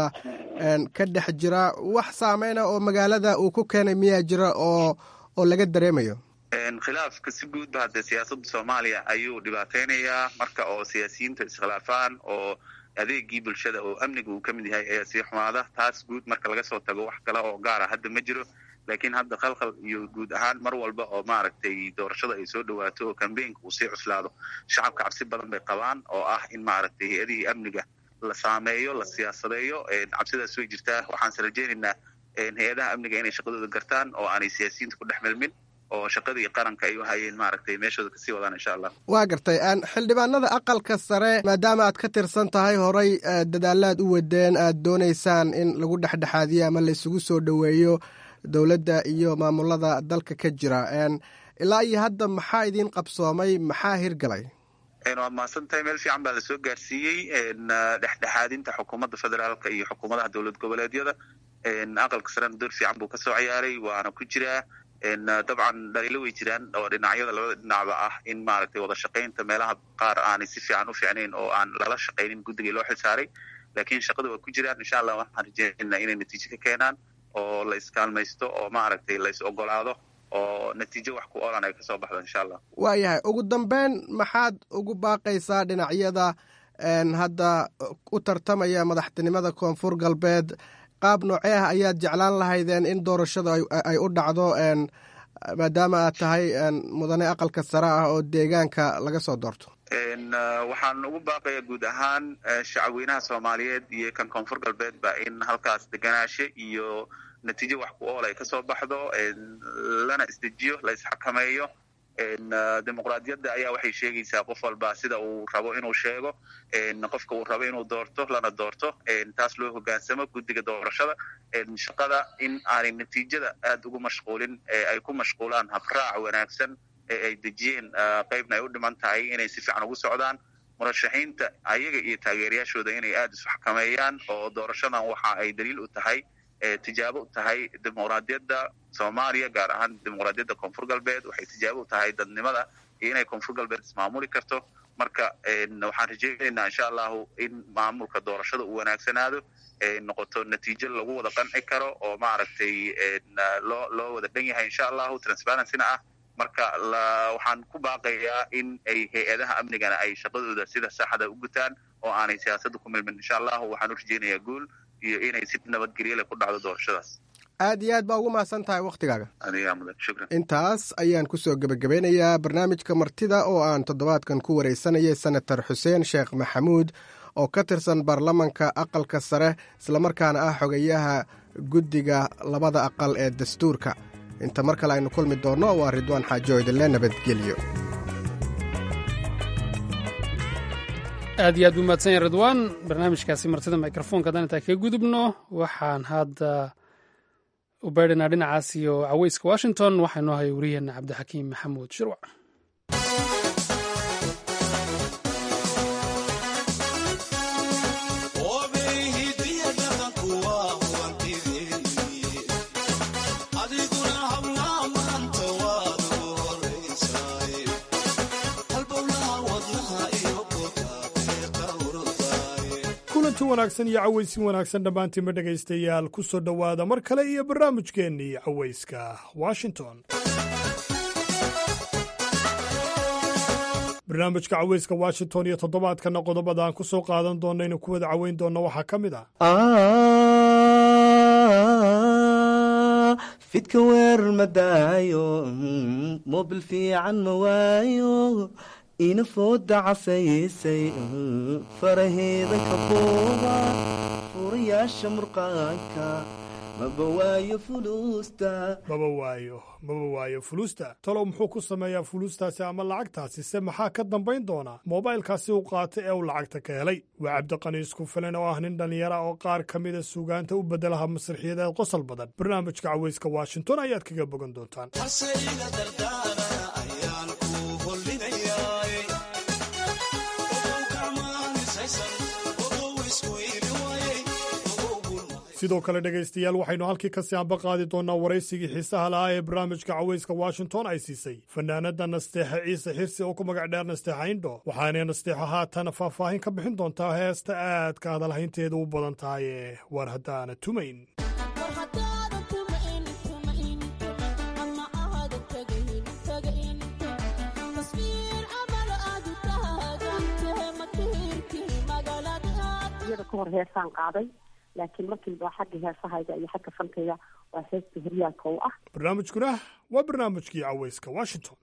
L: ka dhex jira wax saameyna oo magaalada uu ku keenay miyaa jira oo oo laga dareemayo
M: khilaafka si guudba haddee siyaasadda soomaaliya ayuu dhibaateynayaa marka oo siyaasiyiinta iskhilaafaan oo adeegii bulshada oo amniga uu ka mid yahay ayaa sii xumaada taas guud marka laga soo tago wax kale oo gaara hadda ma jiro laakiin hadda khalkhal iyo guud ahaan mar walba oo maaragtay doorashada ay soo dhawaato oo kambeynka uu sii cuslaado shacabka cabsi badan bay qabaan oo ah in maaragtay hay-adihii amniga la saameeyo la siyaasadeeyo cabsidaas way jirtaa waxaanse rajeynaynaa hay-adaha amniga inay shaqadooda gartaan oo aanay siyaasiyiinta ku dhex melmin oo shaqadii qaranka ay u hayeen maaragtay meeshooda kasii wadaan insha allah
L: waa gartay xildhibaanada aqalka sare maadaama aad ka tirsan tahay horay dadaalaad u wadeen aad doonaysaan in lagu dhexdhexaadiyo ama la isugu soo dhoweeyo dowladda iyo maamulada dalka ka jira ilaa iyo hadda maxaa idiin qabsoomay maxaa hirgalay
M: waad mahadsan tahay meel fiican baa lasoo gaarsiiyey dhexdhexaadinta xukuumadda federaalka iyo xukuumadaha dowlad goboleedyada aqalka sarena door fiican buu kasoo ciyaaray waana ku jiraa dabcan dhaliilo way jiraan oo dhinacyada labada dhinacba ah in maaragtay wada shaqaynta meelaha qaar aanay si fiican u fiicnayn oo aan lala shaqaynin guddigii loo xilsaaray laakiin shaqada waa ku jiraan insha allah waxaan rajeynaa inay natiijo ka keenaan oo la iskaalmaysto oo maaragtay la is ogolaado oo natiijo wax ku olan ay kasoo baxdo insha allah
L: waayahay ugu dambeyn maxaad ugu baaqaysaa dhinacyada hadda u tartamaya madaxtinimada koonfur galbeed qaab noocee ah ayaad jeclaan lahaydeen in doorashada ay u dhacdo maadaama aad tahay mudane aqalka sare ah oo deegaanka laga soo doorto
M: waxaan ugu baaqayaa guud ahaan shacabweynaha soomaaliyeed iyo kan koonfur galbeedba in halkaas deganaasho iyo natiijo wax ku ool ay kasoo baxdo lana isdejiyo la isxakameeyo dimuqraadiyadda ayaa waxay sheegaysaa qof walba sida uu rabo inuu sheego qofka uu rabo inuu doorto lana doorto taas loo hogaansamo guddiga doorashada shaqada in aanay natiijada aada ugu mashquulin ay ku mashquulaan habraac wanaagsan ee ay dejiyeen qaybna ay u dhiman tahay inay si fiican ugu socdaan murashaxiinta ayaga iyo taageerayaashooda inay aada isu xakameeyaan oo doorashadan waxa ay daliil u tahay tijaabo u tahay dimuqraadiyadda soomaaliya gaar ahaan dimuqraadiyadda koonfur galbeed waxay tijaabo u tahay dadnimada iyo inay koonfur galbeed ismaamuli karto marka waxaan rajeynaynaa insha allahu in maamulka doorashada uu wanaagsanaado noqoto natiijo lagu wada qanci karo oo maaragtay loo loo wada dhan yahay insha allahu transparencyna ah marka waxaan ku baaqayaa in ay hay-adaha amnigana ay shaqadooda sida saxda u gutaan oo aanay siyaasadda ku milmin insha allahu waxaan u rajeynayaa guul iyo inay si nabadgelyale ku dhacdo doorashadaas
L: aad iyo aad baa ugu mahadsan tahay wakhtigaaga
M: adigaa mudan shukran
L: intaas ayaan kusoo gebagabeynayaa barnaamijka martida oo aan toddobaadkan ku wareysanayay senator xuseen sheekh maxamuud oo ka tirsan baarlamanka aqalka sare islamarkaana ah xogayaha guddiga labada aqal ee dastuurka inta mar kale aynu kulmi doonno waa ridwaan xaajo idinle nabadgelyo
B: aad iyo aad buu mahadsan yahay ridwaan barnaamijkaasi martida microfonka haddaan intaa kaga gudubno waxaan hadda u beydhanaa dhinacaas iyo caweyska washington waxaa noo haya wariyaheena cabdixakiim maxamuud shirwac
I: kulanti wanaagsan iyo cawaysin wanaagsan dhammaantiinba dhegaystayaal ku soo dhowaada mar kale iyo barnaamijkeennii cawayska washington barnaamijka cawayska washington iyo toddobaadkana qodobada aan ku soo qaadan doonna inuu ku wada caweyn doonno waxaa ka mid ah
N: fidka weerar ma daayo mobil fiican ma waayo ina fooda casaysay faraheeda ka booba furayaasha murqaanka maba waayo fuluusta
I: maba waayo maba waayo fuluusta talow muxuu ku sameeyaa fuluustaasi ama lacagtaasi se maxaa ka dambayn doonaa moobaylkaasi uu qaatay ee uu lacagta ka helay waa cabdiqani isku filan oo ah nin dhallinyara oo qaar ka mida suugaanta u beddelaha masraxiyadeed qosol badan barnaamijka cawayska washington ayaad kaga bogan doontaan sidoo kale dhegaystayaal waxaynu halkii kasii hamba qaadi doonnaa waraysigii xiisaha lahaa ee barnaamijka cawayska washington ay siisay fanaanada nasteexa ciise xirsi oo ku magac dheer nasteexa indho waxaanay nasteexo haatan faahfaahin ka bixin doontaa heesta aadka hadalhaynteedu u badan tahay ee war haddaana tumayn
O: kahor heesaan qaaday laakiin markiiba xagga heesahayga iyo xagga fankayga waa heesta horyaalka u ah
I: barnaamijkuna waa barnaamijkii cawayska washington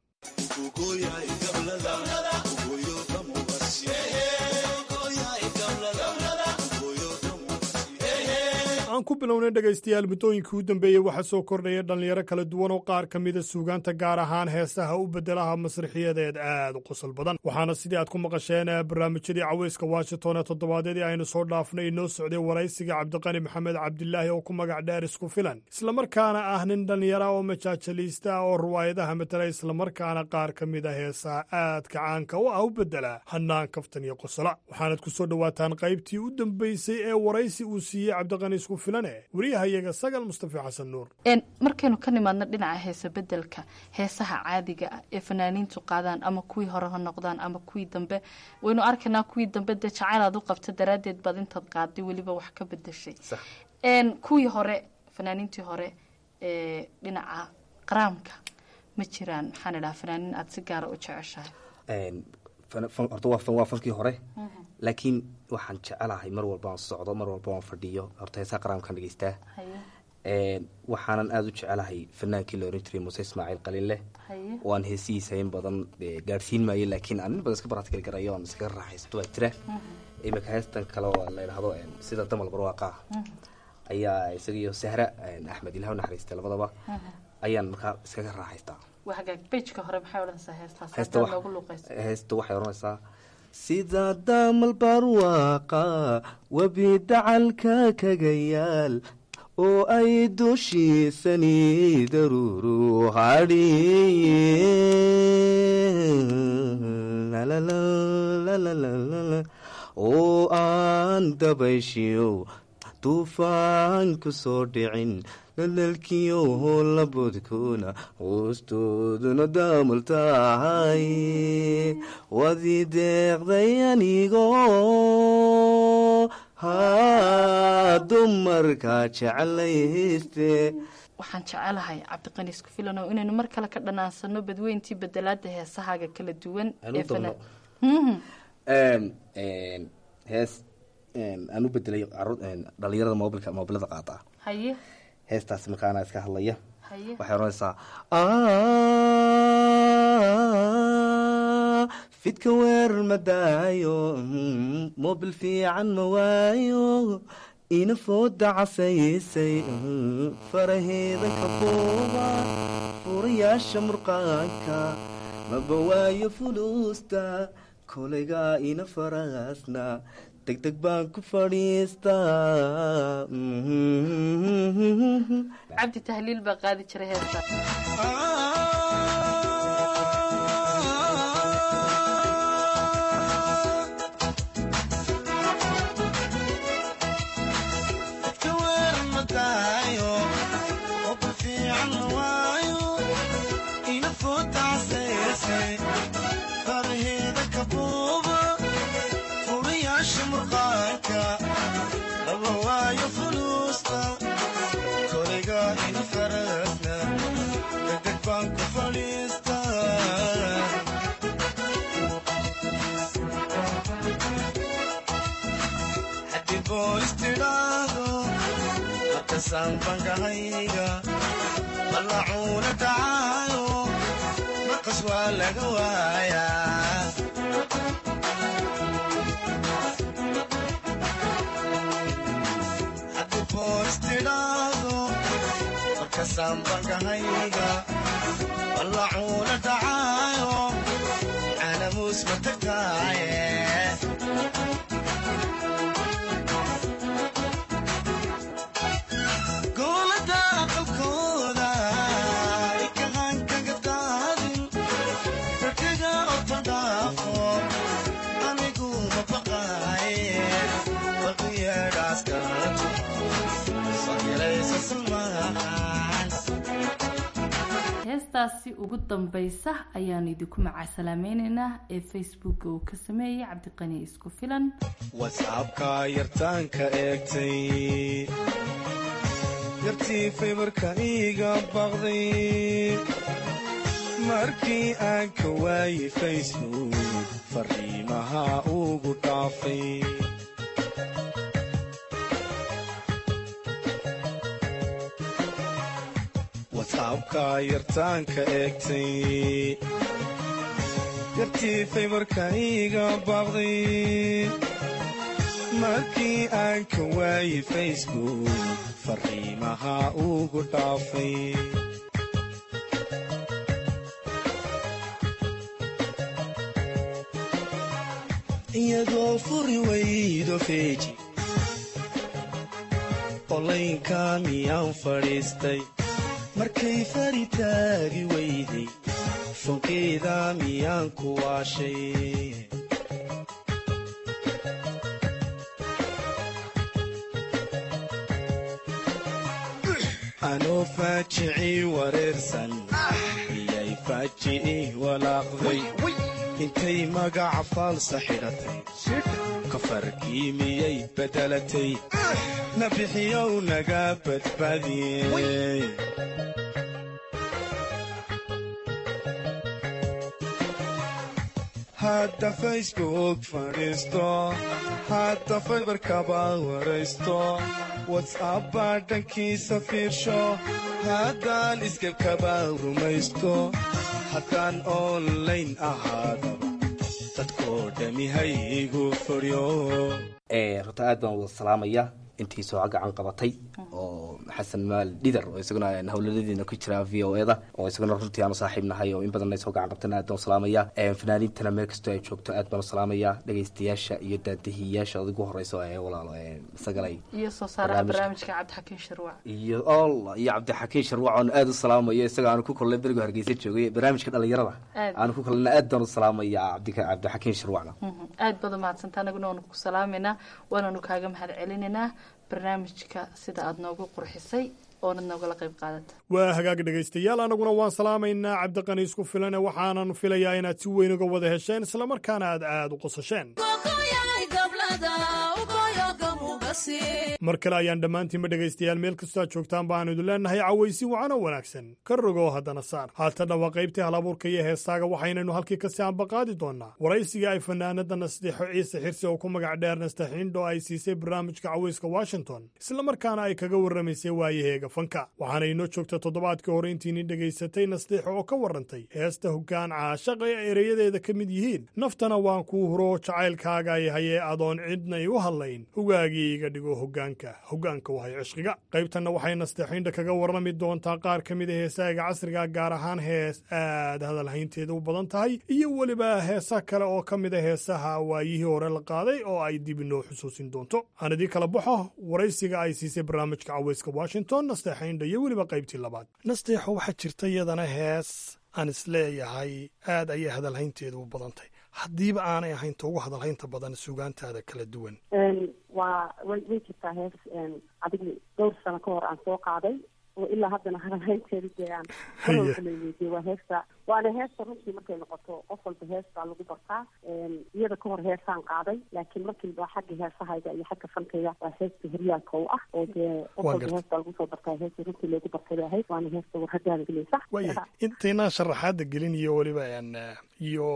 I: aan ku bilownay dhegaystayaal muddooyinkii u dambeeyey waxaa soo kordhaya dhallinyaro kala duwan oo qaar ka mida suugaanta gaar ahaan heesaha u beddelaha masraxiyadeed aad u qosol badan waxaana sidii aad ku maqasheen barnaamijyadii caweyska washington ee toddobaadyadii aynu soo dhaafnay inoo socday waraysiga cabdiqani maxamed cabdilaahi oo ku magac dheer isku filan islamarkaana ah nin dhallinyara oo majaajaliista ah oo ruwaayadaha matala islamarkaana qaar ka mid a heesaha aadka caanka u ah u beddela hannaan kaftan iyo qosola waxaanad ku soo dhowaataan qaybtii u dambeysay ee waraysi uu siiyey cabdiqani isku filane wariyahayaga sagal mustafa xasan nuur
F: markaynu ka nimaadno dhinaca heesa bedelka heesaha caadiga ah ee fanaaniintu qaadaan ama kuwii hore ha noqdaan ama kuwii dambe waynu arkaynaa kuwii dambe dee jacaylaad u qabta daraaddeed baad intaad qaaday weliba wax ka bedeshay kuwii hore fanaaniintii hore ee dhinaca qaraamka ma jiraan maxaan idhaha fanaaniin aada si gaara u jeceshahay
P: horta waa fankii hore laakiin waxaan jecelahay mar walba aan socdo mar walba aan fadhiyo horta heesaha qaraamkaan dhegeystaa waxaanan aada u jecelahay fanaankii la oran jiray muuse ismaaciil qaliinleh oo aan heesihiisa in badan gaadhsiin maayo laakiin aan in badan iska baraadkali garayo aan iskaga raaxaysto waa jira imika heestan kale oo la idhaahdo sida damal barwaaqa ayaa isaga iyo sahra axmed ilaah u naxariistay labadaba ayaan markaa iskaga raaxaystaa heesta waxay odhanaysaa sida damal barwaaqa webi dacalka kaga yaal oo ay dushiisani daruuru hadhi oo aan dabayshiyo duufaan ku soo dhicin ladalkiyo labodkoona hoostooduna daamul tahay wadi deeqday anigo ha dumarka jecelayste
F: waxaan jecelahay cabdiqani isku filan oo inaynu mar kale ka dhanaansano badweyntii bedelaada heesahaaga kala duwan
P: hees aan u bedelay dhalinyarada mobilka mobilada qaata
F: haye
P: heestaasi markaana iska hadlaya
F: haye
P: waxay odhanaysaa fidka weerar ma daayo mobil fiican ma waayo ina fooda casaysay faraheeda ka booba furayaasha murqaanka maba waayo fuluusta kolaygaa ina faraasna degdeg baan ku fadhiistaa
F: cabdi tahliil baa qaadi jiray heesta
Q: sanbangahayga malacuuna dhacaayo maqas waa laga waayaa haddii boos tidhaahdo marka sanbangahayga malacuuna dhacaayo canamuus ma tagtaaye
F: heestaasi ugu dambaysa ayaanu idinku macaasalaamaynaynaa ee facebooka uu ka sameeyey cabdiqani isku filan
Q: wasaabka yartaanka eegtay yartii faybarka iiga baqday markii aan ka waayey facebook fariimaha ugu dhaafay wasaabka yartaanka eegtay yartii faybarka iiga baaqday markii aan ka waayey facebook fariimaha ugu dhaafay iyadoo furi waydo feeji qolaynka miyaan fadhiistay markay fari taagi weyday fonkeeda miyaan ku waashay anoo faajicii wareersan miyay faaji'i walaaqday intay magaca faalsa xidhatay kafarkii miyay beddelatay na bixiyow naga badbaadiyey hadda facebook fadhiisto hadda faybarkaba waraysto watsappa dhankiisa fiirsho haddaan iskabkaba rumaysto haddaan onlayn ahaadaba dadkoo dhami haygu fadhiyo
P: runta aad baan wada salaamaya intii soo gacan qabatay oo xasan maal dhidar oo isaguna howlaladeena ku jira v o eda oo isaguna runtii aanu saaxiib nahay oo in badan ay soo gacan qabtana aad baan salaamaya fanaaniintana meel kastoo ay joogto aad baan salaamaya dhegaystayaasha iyo daadihiyaasha adigu horeyso ee walaalo isagalay
F: iyo soo saaraha barnaamijka cabdixakiin sharwac
P: iyo olla iyo cabdixakiin sharwac oon aad u salaamayo isaga aanu ku kulnay berigo hargeysa joogay barnaamijka dhalinyarada
F: Aad.
P: aanu ku kulnay aad baan u salaamaya cabdi- cabdixakiin sharwacna
F: aad baad umahadsantaa anaguna waanu ku salaameynaa waananu kaaga mahad celinaynaa barnaamijka sida aad noogu qurxisay oonad noogala qayb qaadata
I: waa hagaag dhegaystayaal annaguna waan salaamaynaa cabdiqani isku filane waxaanan filayaa inaad si weyn uga wada hesheen islamarkaana aad aad u qosasheen mar kale ayaan dhammaantiinba dhegaystayaal meel kastoo aad joogtaan baanu idin leennahay cawaysi wacano wanaagsan ka rogo haddana saar haatanna waa qaybtii halabuurka iyo heestaaga waxaynaynu halkii kasi aanbaqaadi doonnaa waraysiga ay fanaanada nasteexo ciise xirsi oo ku magac dheer nastaxiindho ay siisay barnaamijka cawayska washington islamarkaana ay kaga warramaysay waayaheega fanka waxaana inoo joogta toddobaadkii hore intiini dhegaysatay nasteexo oo ka warrantay heesta hoggaan caashaqa ee ereyadeeda ka mid yihiin naftana waan kuu huro jacaylkaaga ay hayee adoon cidna igu hadlayn hugaagii iga dhigo hoggaanka hoggaanka wahay cishqiga qaybtanna waxay nasteexindha kaga warrami doontaa qaar ka mid a heesaaga casriga gaar ahaan hees aad hadalhaynteeda u badan tahay iyo weliba heesa kale oo ka mid a heesaha waayihii hore la qaaday oo ay dib inoo xusuusin doonto aan idii kala baxo waraysiga ay siisay barnaamijka caweyska washington nasteexaindha iyo weliba qaybtii labaad nasteexo waxaa jirta iyadana hees aan isleeyahay aad ayay hadalhaynteedu u badantay haddiiba aanay ahayn ta ugu hadalhaynta badan suugaantaada kala duwan
O: waa way way jirtaa hees adigu dhowr sano ka hor aan soo qaaday oo ilaa haddana hadalhaynteeda dee aan marwalba la weydiye waa heesta waana heesta runtii markay noqoto qof walba heestaa lagu bartaa iyada ka hor heesaan qaaday laakiin markiiba xagga heesahayga iyo xagga fankayga waa heesta horyaalka u ah oo dee qof
I: Waan
O: walba
I: gartay.
O: heestaa lagu soo bartaa heesta runtii loogu bartay bay ahayd waana heesta warhadaada gelaysa
I: waaya intaynaan sharaxaadda gelin iyo weliba een, eh, iyo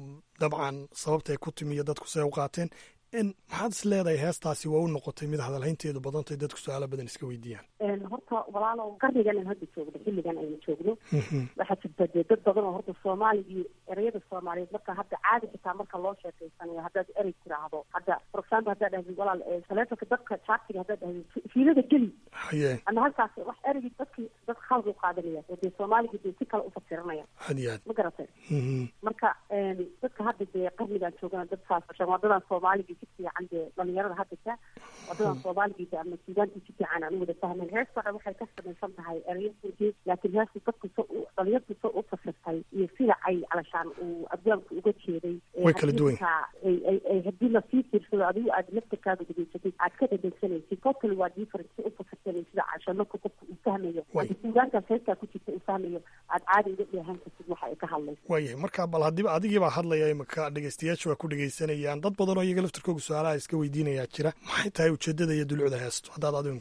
I: dabcan sababtay ku timi iyo dadku siday u qaateen in maxaad is leedahay heestaasi waa u noqotay mid hadalhaynteedu badantay dadku su-aalo badan iska weydiiyaan
O: Een, horta walaalow qarnigan aan hadda joogno xilligan aynu joogno
I: Mhm.
O: waxaa jirta dee dad badan oo horta soomaaligii ereyada soomaaliyeed marka hadda caadi xitaa marka loo sheekeysanayo haddaad erey tiraahdo hadda for example haddaad dhahdid walaal ee taleefonka dadka chaatiga haddaad dhahdid fi- fiilada geli
I: haye
O: ama halkaas wax ereygii dadkii dad khalad u qaadanaya oo dee soomaaligii dee si kale u fasiranaya
I: had iyo aad
O: ma garatay
I: Mhm.
O: marka een, dadka hadda dee qarnigan joogana dad saasashan wadadan soomaaligii si fiican dee dhalinyarada hadda ka wadadan soomaaligii dee ama suugaantii si fiican aan u wada fahmin heesta waxa waxay ka samaysan tahay ereyo furgeed laakiin heesta dadku sa u dhalinyartu sa u fasirtay iyo sida ay calashaan uu adwaanku uga jeeday ee
I: Way kala
O: haddii
I: duwan
O: xitaa ay- ay- ay haddii lasii fiirsado adigu aad laftarkaaga dhegeysatid aad ka dhegeysanaysid totally waa different si u fasirtay sida calashaan marka qofku uu fahmayo
I: Way.
O: hadda suugaantaas heestaa ku jirta uu fahmayo aad caadi uga dheehan kartid waxa ay ka hadlayso
I: waayahay marka bal haddiiba adigii baa hadlaya imaka dhegaystayaashu waa ku dhegaysanayaan dad badan oo iyaga laftarkooga su-aalaha iska weydiinayaa jira maxay tahay ujeeddada iyo dulucda heesto haddaad adigu imka sharaxdo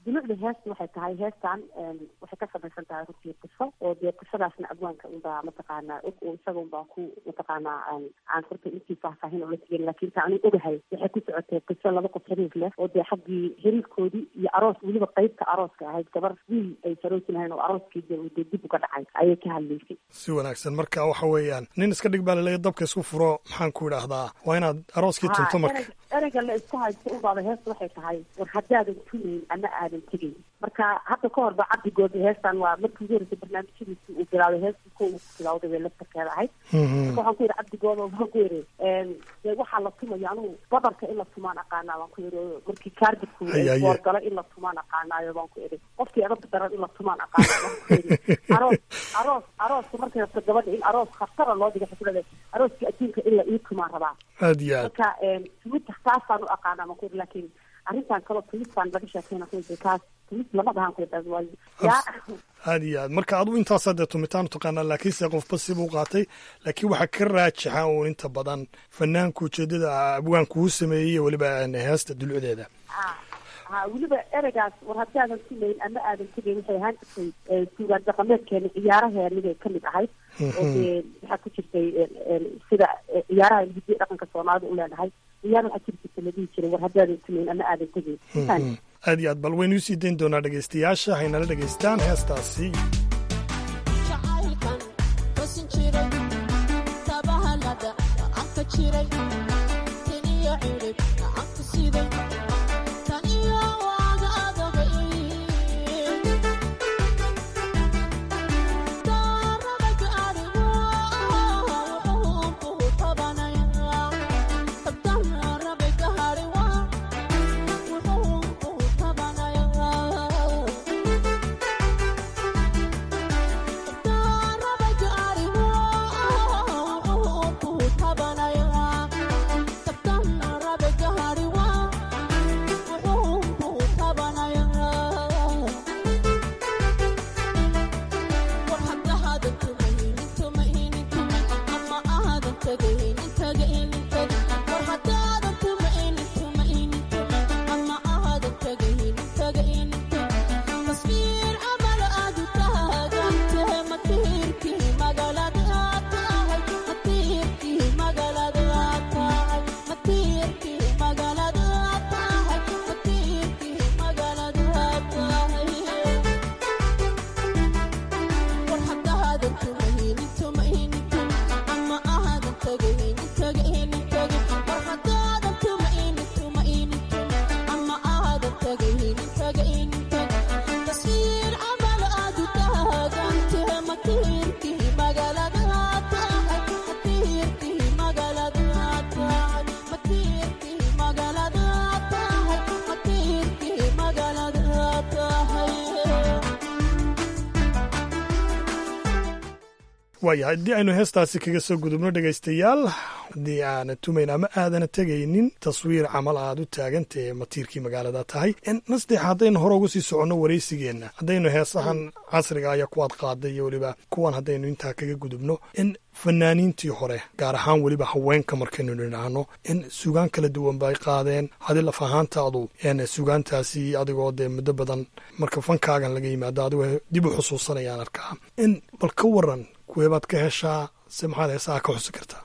O: dulucda heesta waxay tahay heestan waxay ka samaysan tahay runtii qiso oo dee qisadaasna abwaanka unbaa mataqaanaa og oo isaga unbaa ku mataqaanaa aan horta intii faahfaahin oo la tegin laakiin ta aniga ogahay waxay ku socotay qiso laba qof xiriir leh oo dee xaggii xiriirkoodii iyo aroos weliba qeybta arooska ahayd gabar wiil ay saroosi lahayn oo arooskii dee dee dib uga dhacay ayay ka hadlaysay
I: si wanaagsan marka waxa weeyaan nin iska dhig baa laleeya dabka isku furo maxaan ku idhaahdaa waa inaad arooskii tunto marka
O: ereyga la isku haysto unbaaba heesta waxay tahay war haddaadan tunayn ama aadan tegayn marka hadda ka hor ba cabdigooda heestan waa markii ugu horeysay barnaamijyadiisi uu bilaabay heesta ko uu ku bilawday bay laftarkeeda ahayd marka waxaan ku yidhi cabdigooda waxaan ku yidhi dee waxaa la tumayo anugu badarka in la tumaan aqaanaa baan ku yidhi markii kaargidku boorgalo in la tumaan aqaanaayo baan ku yidhi qofkii adab daran in la tumaan aqaanaayo baan ku yidhi aroos aroos arooska markay rabto gabadha in aroos khatara loo dhiga xaflada arooskii adduunka in la ii tumaan rabaa
I: aad iyo aad
O: marka tumidta taasaan u aqaanaa baan ku yidhi laakiin arrintan kaloo tumistaan laga sheekeyna ku yidhi kaas tumis lama dhahan ku yidhi waa yaa
I: aad iyo aad marka adigu intaasaa dee tumitaan utaqaanaa laakiinse qofba sibuu qaatay laakiin waxaa ka raajixa uun inta badan fanaanka ujeedada abwaanku uu sameeyey weliba heesta dulucdeeda
O: ha weliba ereygaas war haddii aadan tumayn ama aadan tegayn waxay ahaan jirtay suugaan dhaqameedkeena ciyaaraheeniday kamid ahayd oo dee waxaa ku jirtay sida ciyaaraha hiddi dhaqanka soomaalida u leenahay ciyaar waxaa jiri jirta la dhihi jiray war haddii aadan tumayn ama aadan tegayn
I: aad iyo aad bal waynu usii dayn doonaa dhegaystayaasha haynala dhegaystaan heestaasi waayahay haddii aynu heestaasi kaga soo gudubno dhegaystayaal haddii aana tumayn ama aadana tegaynin taswiir camal aad u taagantae matiirkii magaalada tahay nasdex haddaynu hore uga sii soconno waraysigeenna haddaynu heesahan casriga ayaa kuwaad qaaday iyo weliba kuwan haddaynu intaa kaga gudubno in fanaaniintii hore gaar ahaan weliba haweenka markaynu nidhaahno in sugaan kala duwan bay qaadeen hadii laf ahaantaadu sugaantaasi adigoo dee muddo badan marka fankaagan laga yimaado adigoo dib u xusuusanayaan arkaa in bal ka waran kuweebaad ka heshaa se maxaad heesaha ka xusi kartaa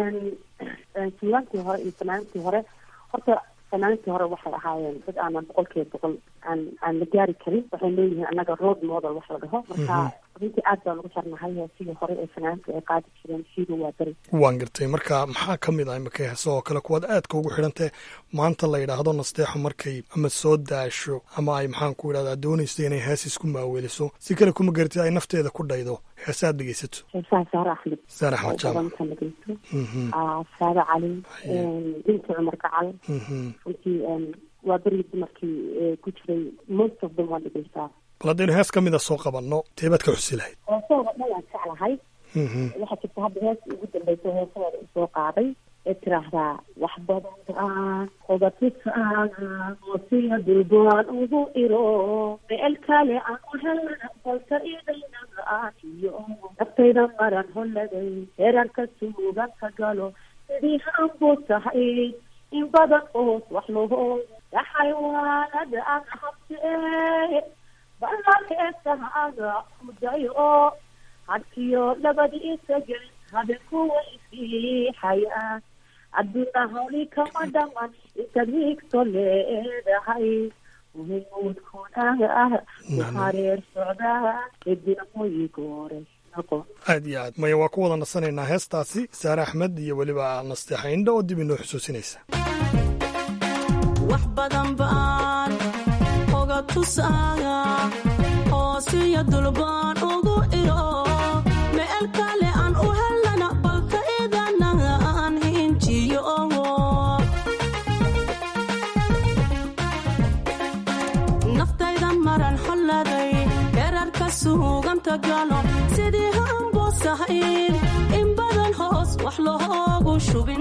O: suugaantii hore iyo fanaaniintii hore horta fanaaniintii hore waxay ahaayeen dad aanan boqolkiiba boqol aan aan la gaari karin waxay leeyihiin annaga road model wax la dhaho marka runtii aad baan ugu jarnahay heesigii hore ee fanaaniintu ay qaadi jireen siiba waa beri
I: waan gartay marka maxaa ka mid ah imaka heesa oo kale kuwaad aadka ugu xidhantee maanta la yidhaahdo nasteexo markay ama soo daasho ama ay maxaan ku idhahdaa doonayso inay hees isku maaweliso si kale kuma garatid ay nafteeda ku dhaydo heesa aad dhegeysato
O: heesaha saare axmed
I: saare axmed jaamac
O: ka dhegeysto saade cali binti cumar gacal runtii waa berigii dumarkii ku jiray most of them waan dhegeystaa
I: bal haddaynu hees ka mida soo qabanno teebaad ka xusi lahayd
O: heesahooda dhan waan jeclahay waxaa jirta hadda hees ugu dambeysa heesahooda usoo qaaday ee tiraahdaa wax badan qodatisaaga moosiya dulbaan ugu iro meel kale aan u helana balka idaynaga aan iyo naftayda maran holladay heerarka suuganka galo sidii haanbuu tahay in badan oos wax loo xayawaanada aan habtee ballankeesaha aga mudayo oo hadkiyo labadiisa gelin habeenkuwa isiixayaan adduuna hawli kama dhaman intaad hiigso leedahay muhimuudkoonaga ah hareer socdaa edina moyi goore noqon
I: aad iyo aad maya waa ku wada nasanaynaa heestaasi saare axmed iyo weliba nasteexa indha oo dib inoo xusuusinaysa
R: wax badan baan oga tusaaga hoosiyo dulbaan ugu iro meel kale aan u helana balka idanaga aan hinjiyo naftayda maran holladay herarka suuganta galo sidii hambosahayn in badan hoos wax loogu shubin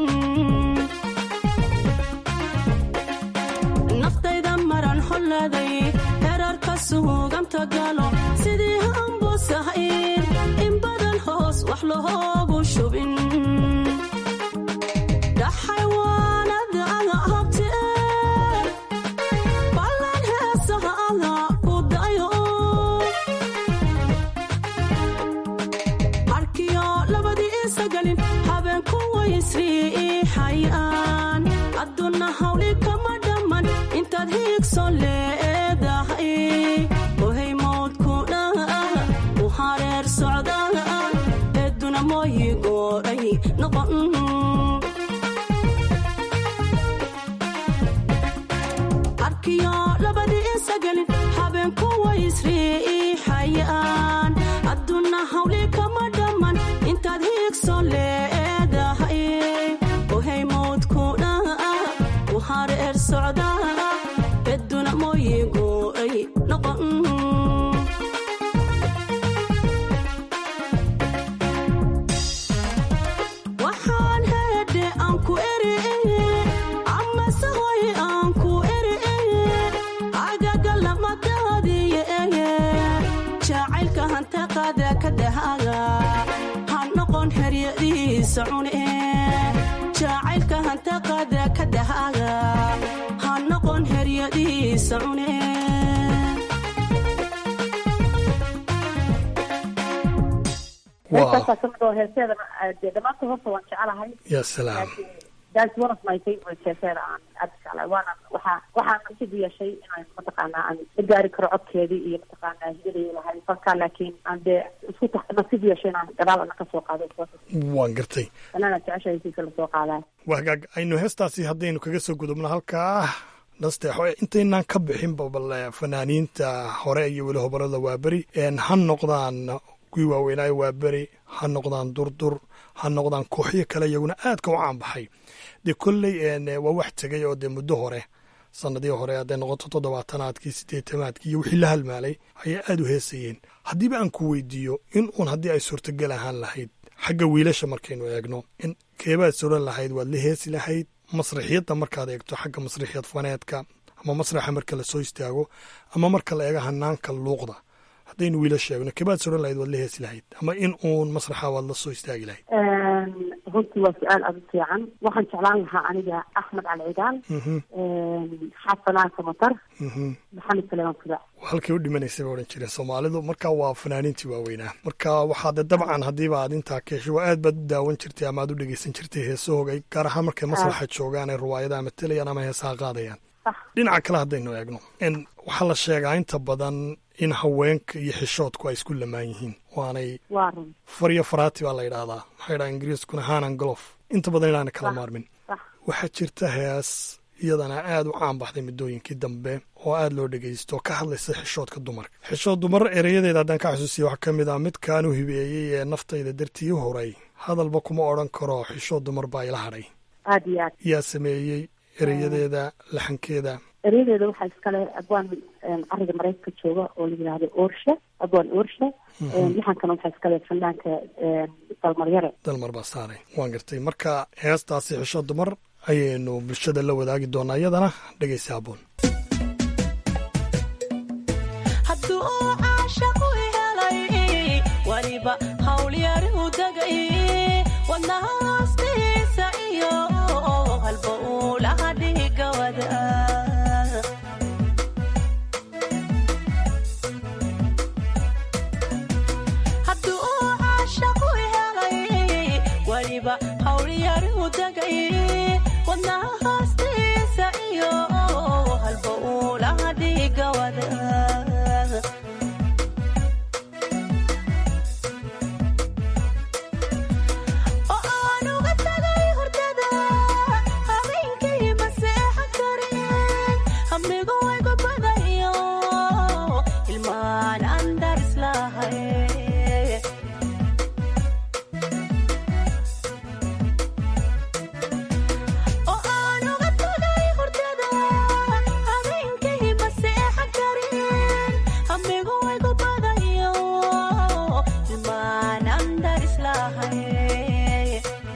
R: naftayda maran holladay herarka suuganta galo sidii hambosahayn in badan hoos wax loogu shubin dhaxaywaanada aga habtee ballan heesaha aga ku dayo arkiyo labadiisa galin habeenku waysriixayaan adduuna hawli kama dhamman intaad hiigso leedahay ohay mawdku dhaa u hareer socdaa eeduna mooyi gooray noqon arkiyo labadiisa gelin habeenku waysriixayaan adduuna hawli kama dhamman intaad hiigso leedahay ohay mawdku dhaa u hareer socdaa eeduna mooyi gooray noqon waxaan heedhe aan ku eri amase hoy aan ku eri agaga lamadaadiye jacaylka hanta qaada ka dahaga ha noqon heryadiisa cune jacaylka hanta qaada ka dahaga ha noqon heryadiisa cune
O: heestaasaa kamid oo heeseeda dee dhammaanta horta waan jecelahay
I: ya salaam
O: that's one of my favorite heeseeda aan aad u jeclahay waana waxaa waxaan nasiib u yeeshay inaan mataqaanaa aan la gaari karo codkeedii iyo mataqaanaa hidadii lahay falkaa laakiin aan dee isku ta nasiib u yeeshay inaan gadaal ana kasoo qaado
I: waan gartay
O: anaana jecesha hesiisa lasoo qaadaa
I: waa hagaag aynu heestaasi haddaynu kaga soo gudubno halkaa nasteexo intaynaan ka bixinba bal fanaaniinta hore iyo weli hobolada waaberi ha noqdaan kuwii waaweynaayo waaberi ha noqdaan durdur ha noqdaan kooxyo kale iyaguna aadka u caanbaxay dee kolley waa wax tegay oo dee muddo hore sanadii hore hadday noqoto toddobaatanaadkii siddeetamaadkii iyo wixii la halmaalay ayay aad u heesayeen haddiiba aan ku weydiiyo in uun haddii ay suurtagal ahaan lahayd xagga wiilasha markaynu eegno in keebaad suran lahayd waad la heesi lahayd masraxiyadda markaad eegto xagga masraxiyad faneedka ama masraxa marka lasoo istaago ama marka la eego hanaanka luuqda haddaynu wiila sheegno kebaad suran lahayd waad la heesi lahayd ama in uun masraxa waad la soo istaagi lahayd
O: runtii waa su-aal aada u fiican waxaan jeclaan lahaa aniga axmed cali cigaal xasanaan samatar maxamed saleeman fudac
I: halkay u dhimanaysay ba odhan jireen soomaalidu marka waa fanaaniintii waaweynaa marka waxaa dee dabcan haddiiba aad intaa ka heshay waa aad baad u daawan jirtay ama aad u dhegeysan jirtay heesahoogay gaar ahaan markay masraxa joogaan ee ruwaayadaha matalayaan ama heesaha qaadayaan dhinaca kale haddaynu eegno waxaa la sheegaa inta badan in haweenka iyo xishoodku ay isku lamaan yihiin waanay faryo faraati baa la yidhaahdaa maxaa yidhaha ingiriiskuna hanan golof inta badan inaana kala maarmin waxaa jirta hees iyadana aad u caan baxday muddooyinkii dambe oo aad loo dhegeysto ka hadlaysa xishoodka dumarka xishood dumar ereyadeeda haddaan ka xasuusiya waxaa ka mid ah midkaan u hibeeyey ee naftayda dartii u horay hadalba kuma odhan karo xishood dumar baa ila hadhay
O: aad iyo aad
I: yaa sameeyey ereyadeeda laxankeeda
O: eryadeeda waxaa iskale abwaan cariga maraykanka jooga oo la yidhaahdo orsha abwaan orsha laxankana waxaa iskale fanaanka dalmaryare
I: dalmar baa saaray waan gartay marka heestaasi xisho dumar ayaynu bulshada la wadaagi doonaa iyadana dhegeysa haboon
R: hadduu caashaqu helay weliba hawlyari u degay wadnahaastiisa iyo halba uu laha dhigawada kugu degay wadnaha hoostiisa iyo halba uulaha dhiiga wada oo aan uga tagay hurdada habeenkii ma seexan karin hamigu waygu badayo ilmaan aan daris lahay oo aan uga tagay hurdada habeenkii ma seexan karin hamigu waygu badayo ilmaan aan daris lahay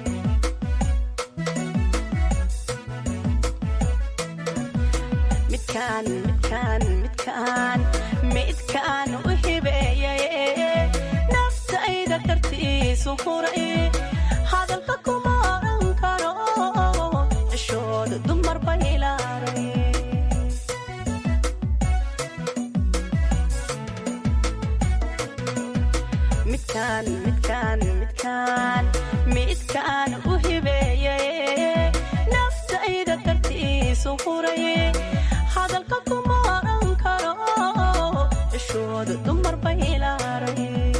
R: midkaan midkaan midkaan midkaan u hibeeyay naftayda dartiisu huray hadalka kuma oran karo cishooda dumar bay ilaalay midkaan midkaan midkaan midkaan u hibeeyay naftayda dartiisu huray hadalka kuma oran karo cishooda dumar bay ilaalay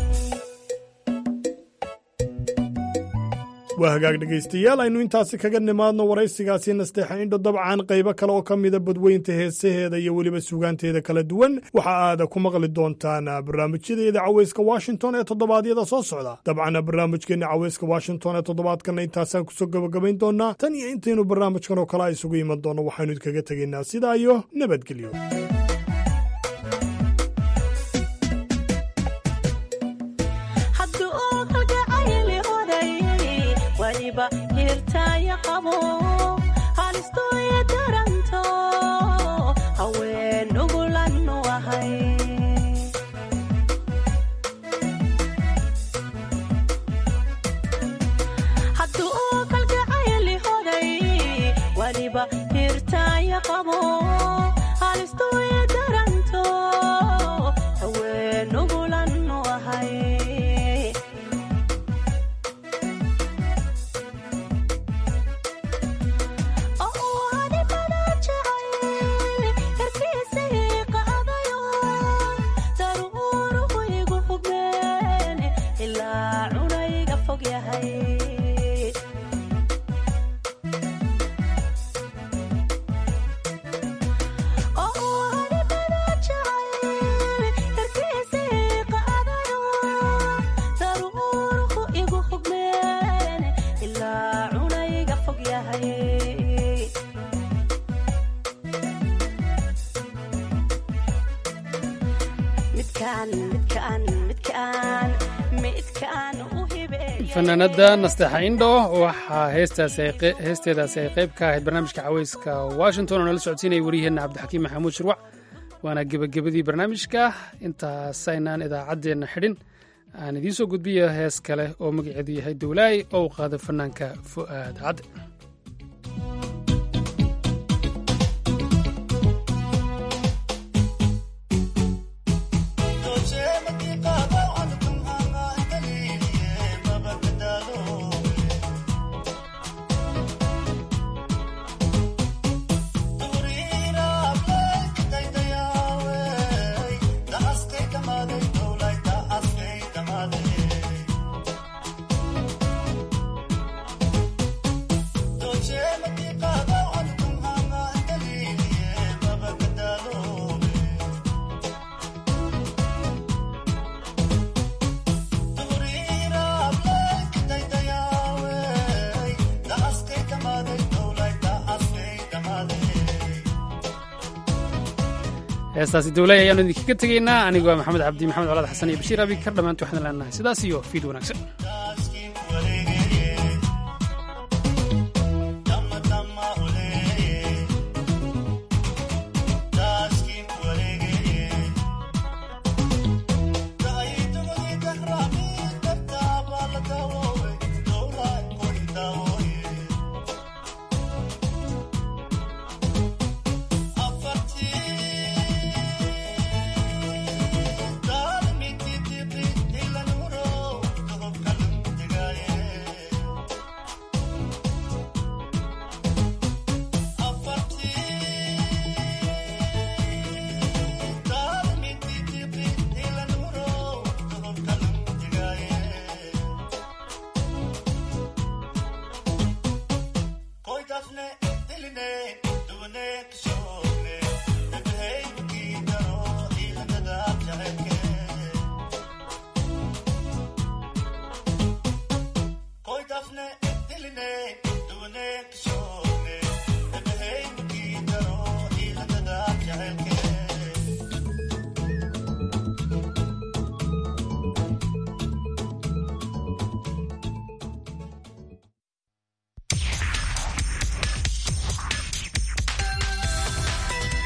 I: waa hagaag dhegaystayaal aynu intaasi kaga nimaadno waraysigaasi nasteexa indho dabcan qaybo kale oo ka mida badweynta heesaheeda iyo weliba sugaanteeda kala duwan waxa aad ku maqli doontaan barnaamijyadeeda caweyska washington ee toddobaadyada soo socda dabcan barnaamijkeena caweyska washington ee toddobaadkanna intaasaan kusoo gabagabayn doonaa tan iyo intaynu barnaamijkan oo kale isugu iman doonno waxaynu idkaga tegaynaa sidaa iyo nabadgelyo
R: haddii uu kalgacayli oday weliba hirtaaya qabo halistoya daranto haween ugulanu ahay haddii uu kalgacayli oday weliba hirtaaya qabo halistoya daranto haween ugulanu ahay oo uu hadhibada jacayl herkiisii qaadayo daruuruhu igu hubeen ilaa cunayga fog yahay oo uu hadhibada jacayl herkiisii qaadayo daruuruhu igu hubeen ilaa cunayga fog yahay midkaan midkaan midkaan midkaan u hibeeya
B: fanaanada nasteexa indho waxaa heestaasi ay qe- heesteedaasi ay qayb ka ahayd barnaamijka caweyska washington oo nala socodsiinaya wariyaheenna cabdixakiim maxamuud shirwac waana gebagabadii barnaamijka intaasaynaan idaacaddeenna xidhin aan idiin soo gudbiya hees kale oo magaceedu yahay dowlaay oo u qaado fanaanka fu'aad cadde heestaasi dowlay ayaanu idinkaga tegaynaa anigu waa maxamed cabdi maxamed colaad xasan iyo bashiir abi kar dhammaanti waxaan leenahay sidaas iyo fiid wanaagsan